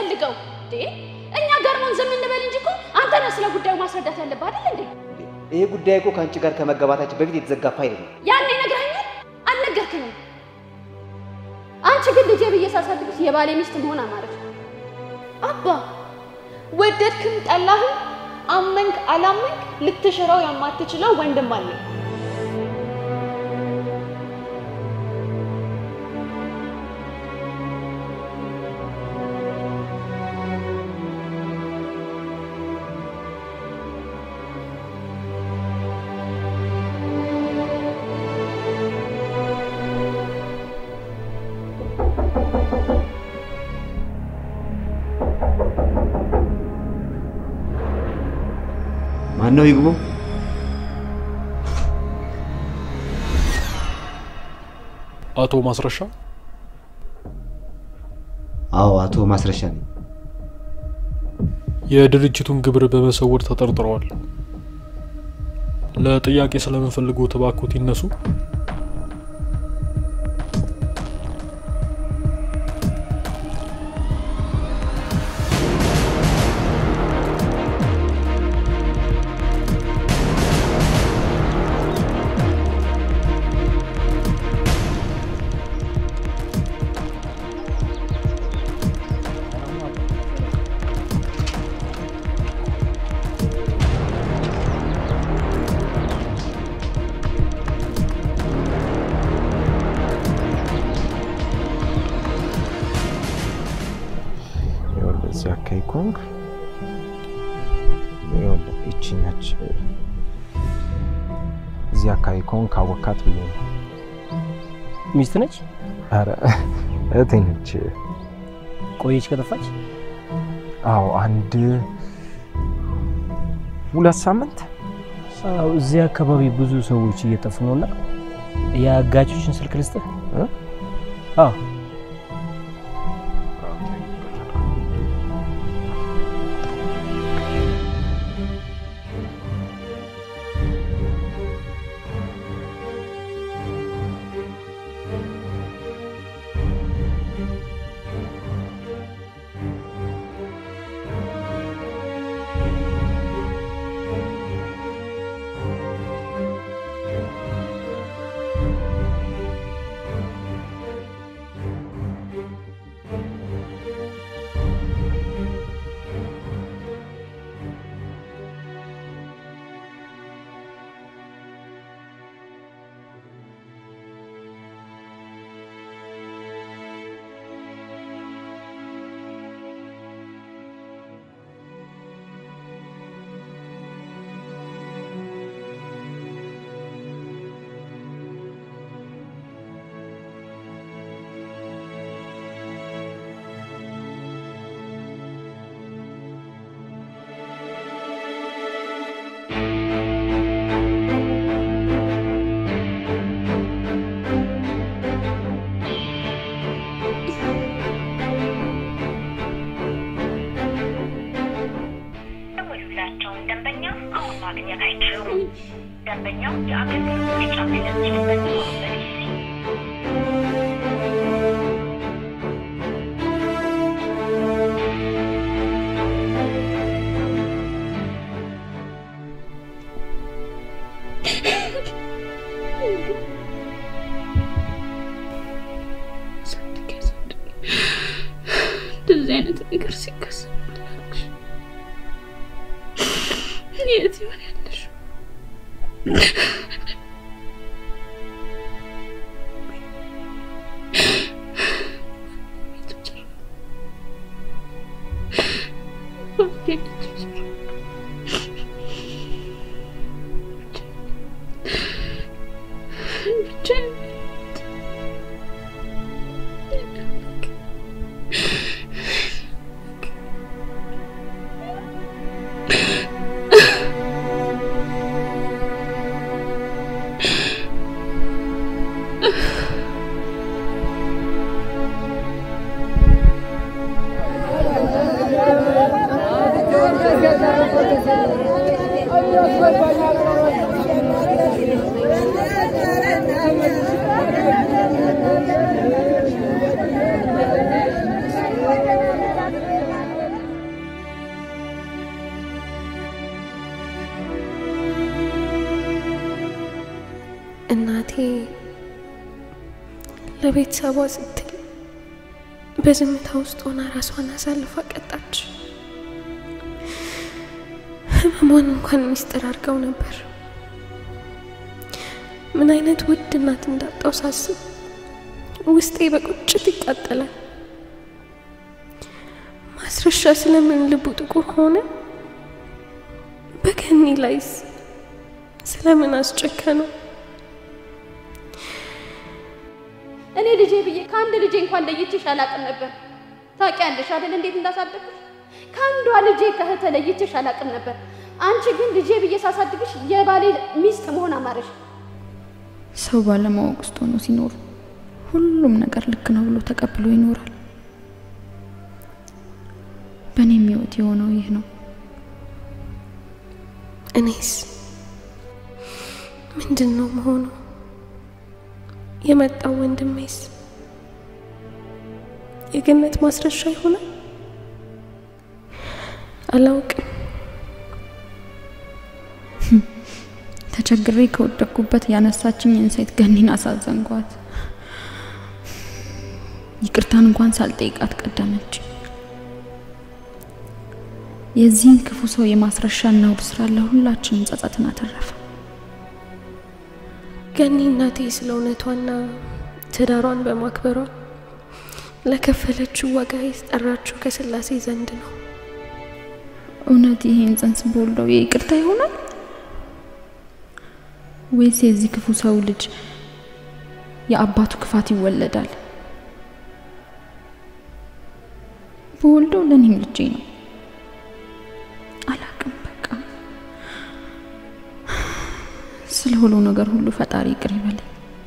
የምትፈልገው? እንዴ እኛ ገርሞን ዝም እንበል እንጂ እኮ አንተ ነህ ስለ ጉዳዩ ማስረዳት ያለብህ አይደል እንዴ? ይሄ ጉዳይ እኮ ከአንቺ ጋር ከመጋባታችን በፊት የተዘጋ ፋይል ነው። ያኔ ነግረኸኛል? አልነገርክኝም። አንቺ ግን ልጄ ብዬ ሳሳድግሽ የባሌ ሚስት መሆን አማረች። አባ ወደድክም ጠላህም አመንክ አላመንክ ልትሽረው የማትችለው ወንድም አለኝ። ማን ነው ይግቡ? አቶ ማስረሻ አዎ፣ አቶ ማስረሻ ነኝ። የድርጅቱን ግብር በመሰወር ተጠርጥረዋል። ለጥያቄ ስለምንፈልገው እባክዎት ይነሱ። ይኸውልህ እዚህ አካባቢ ከሆንክ ይኸውልህ ይቺ ነች። እዚህ አካባቢ ከሆንክ ካወካት ብዬ ነው። ሚስት ነች? ኧረ እህቴ ነች። ቆየች ከጠፋች? አዎ አንድ ሁለት ሳምንት አዎ፣ እዚህ አካባቢ ብዙ ሰዎች እየጠፉ ነውና የአጋቾችን ስልክ ልስጥህ? አዎ የደወሉላቸውን ደንበኛ አሁን ማግኘት አይችሉም። ደንበኛው የአገልግሎት መስጫ የሚለብሱበት በጊዜ እንደዚህ አይነት ነገር ሲከሰት የት ይሆን ያለሽው? Thank you. ለቤተሰቧ ስትል በዝምታ ውስጥ ሆና ራሷን አሳልፋ ቀጣች። ህመሟን እንኳን ሚስጥር አድርገው ነበር። ምን አይነት ውድ እናት እንዳጣው ሳስብ ውስጤ በቁጭት ይቃጠላል። ማስረሻ ስለምን ልቡ ጥቁር ሆነ? በገኒ ላይስ ስለምን አስጨከነው? እኔ ልጄ ብዬ ከአንድ ልጄ እንኳን ለይቼሽ አላቅም ነበር። ታውቂያለሽ አይደል እንዴት እንዳሳደግኩሽ? ከአንዷ ልጄ ከእህተ ለይቼሽ አላቅም ነበር። አንቺ ግን ልጄ ብዬ ሳሳድግሽ የባሌ ሚስት መሆን አማረሽ። ሰው ባለማወቅ ውስጥ ሆኖ ሲኖር ሁሉም ነገር ልክ ነው ብሎ ተቀብሎ ይኖራል። በእኔም ህይወት የሆነው ይህ ነው። እኔስ ምንድን ነው መሆኑ? የመጣው ወንድሜስ የገነት ማስረሻ ይሆናል? አላውቅም። ተቸግሬ ከወደቅኩበት ያነሳችኝን ሴት ገኒን አሳዘንኳት። ይቅርታን እንኳን ሳልጠይቃት ቀደመች። የዚህን ክፉ ሰው የማስረሻና ውድ ስራ ለሁላችንም ጸጸትን አተረፈ። ገኒ እናቴ ስለ እውነቷና ትዳሯን በማክበሯ ለከፈለችው ዋጋ የጠራችው ከስላሴ ዘንድ ነው። እውነት ይሄን ጽንስ በወልደው የይቅርታ ይሆናል ወይስ የዚህ ክፉ ሰው ልጅ የአባቱ ክፋት ይወለዳል? በወልደው ለእኔም ልጄ ነው። አላቅም። በቃ ስለሆነው ነገር ሁሉ ፈጣሪ ይቅር ይበለኝ።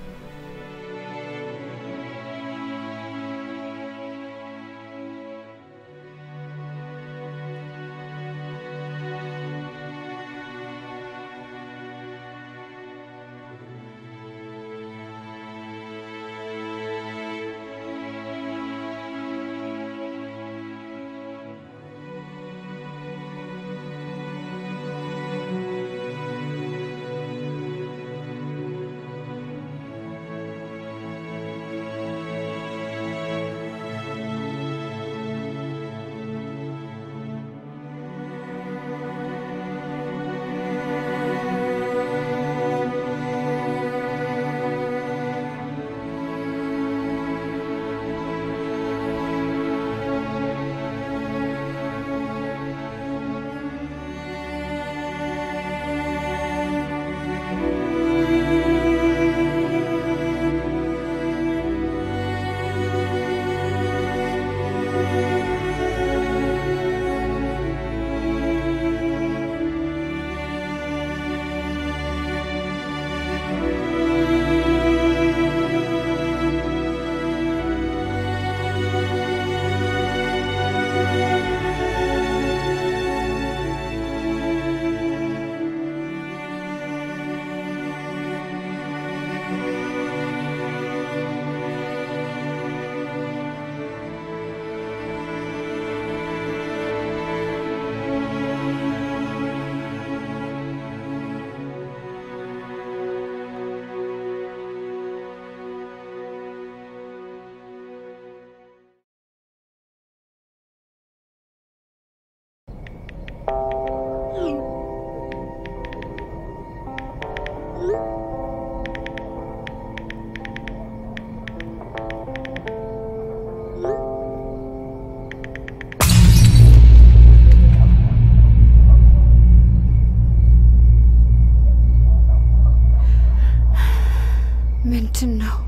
ምንድን ነው?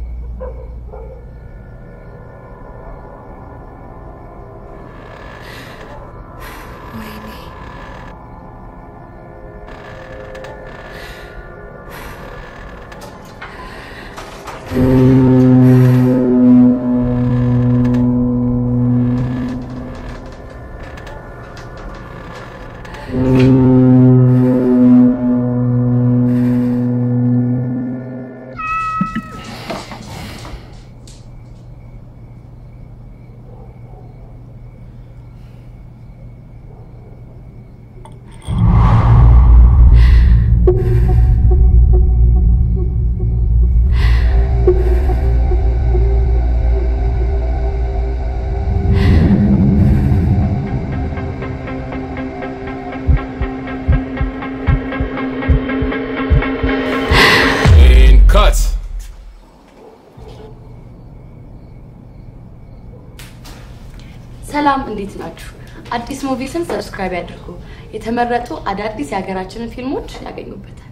ወይኔ ሰላም እንዴት ናችሁ? አዲስ ሙቪስን ሰብስክራይብ ያድርጉ። የተመረጡ አዳዲስ የሀገራችንን ፊልሞች ያገኙበታል።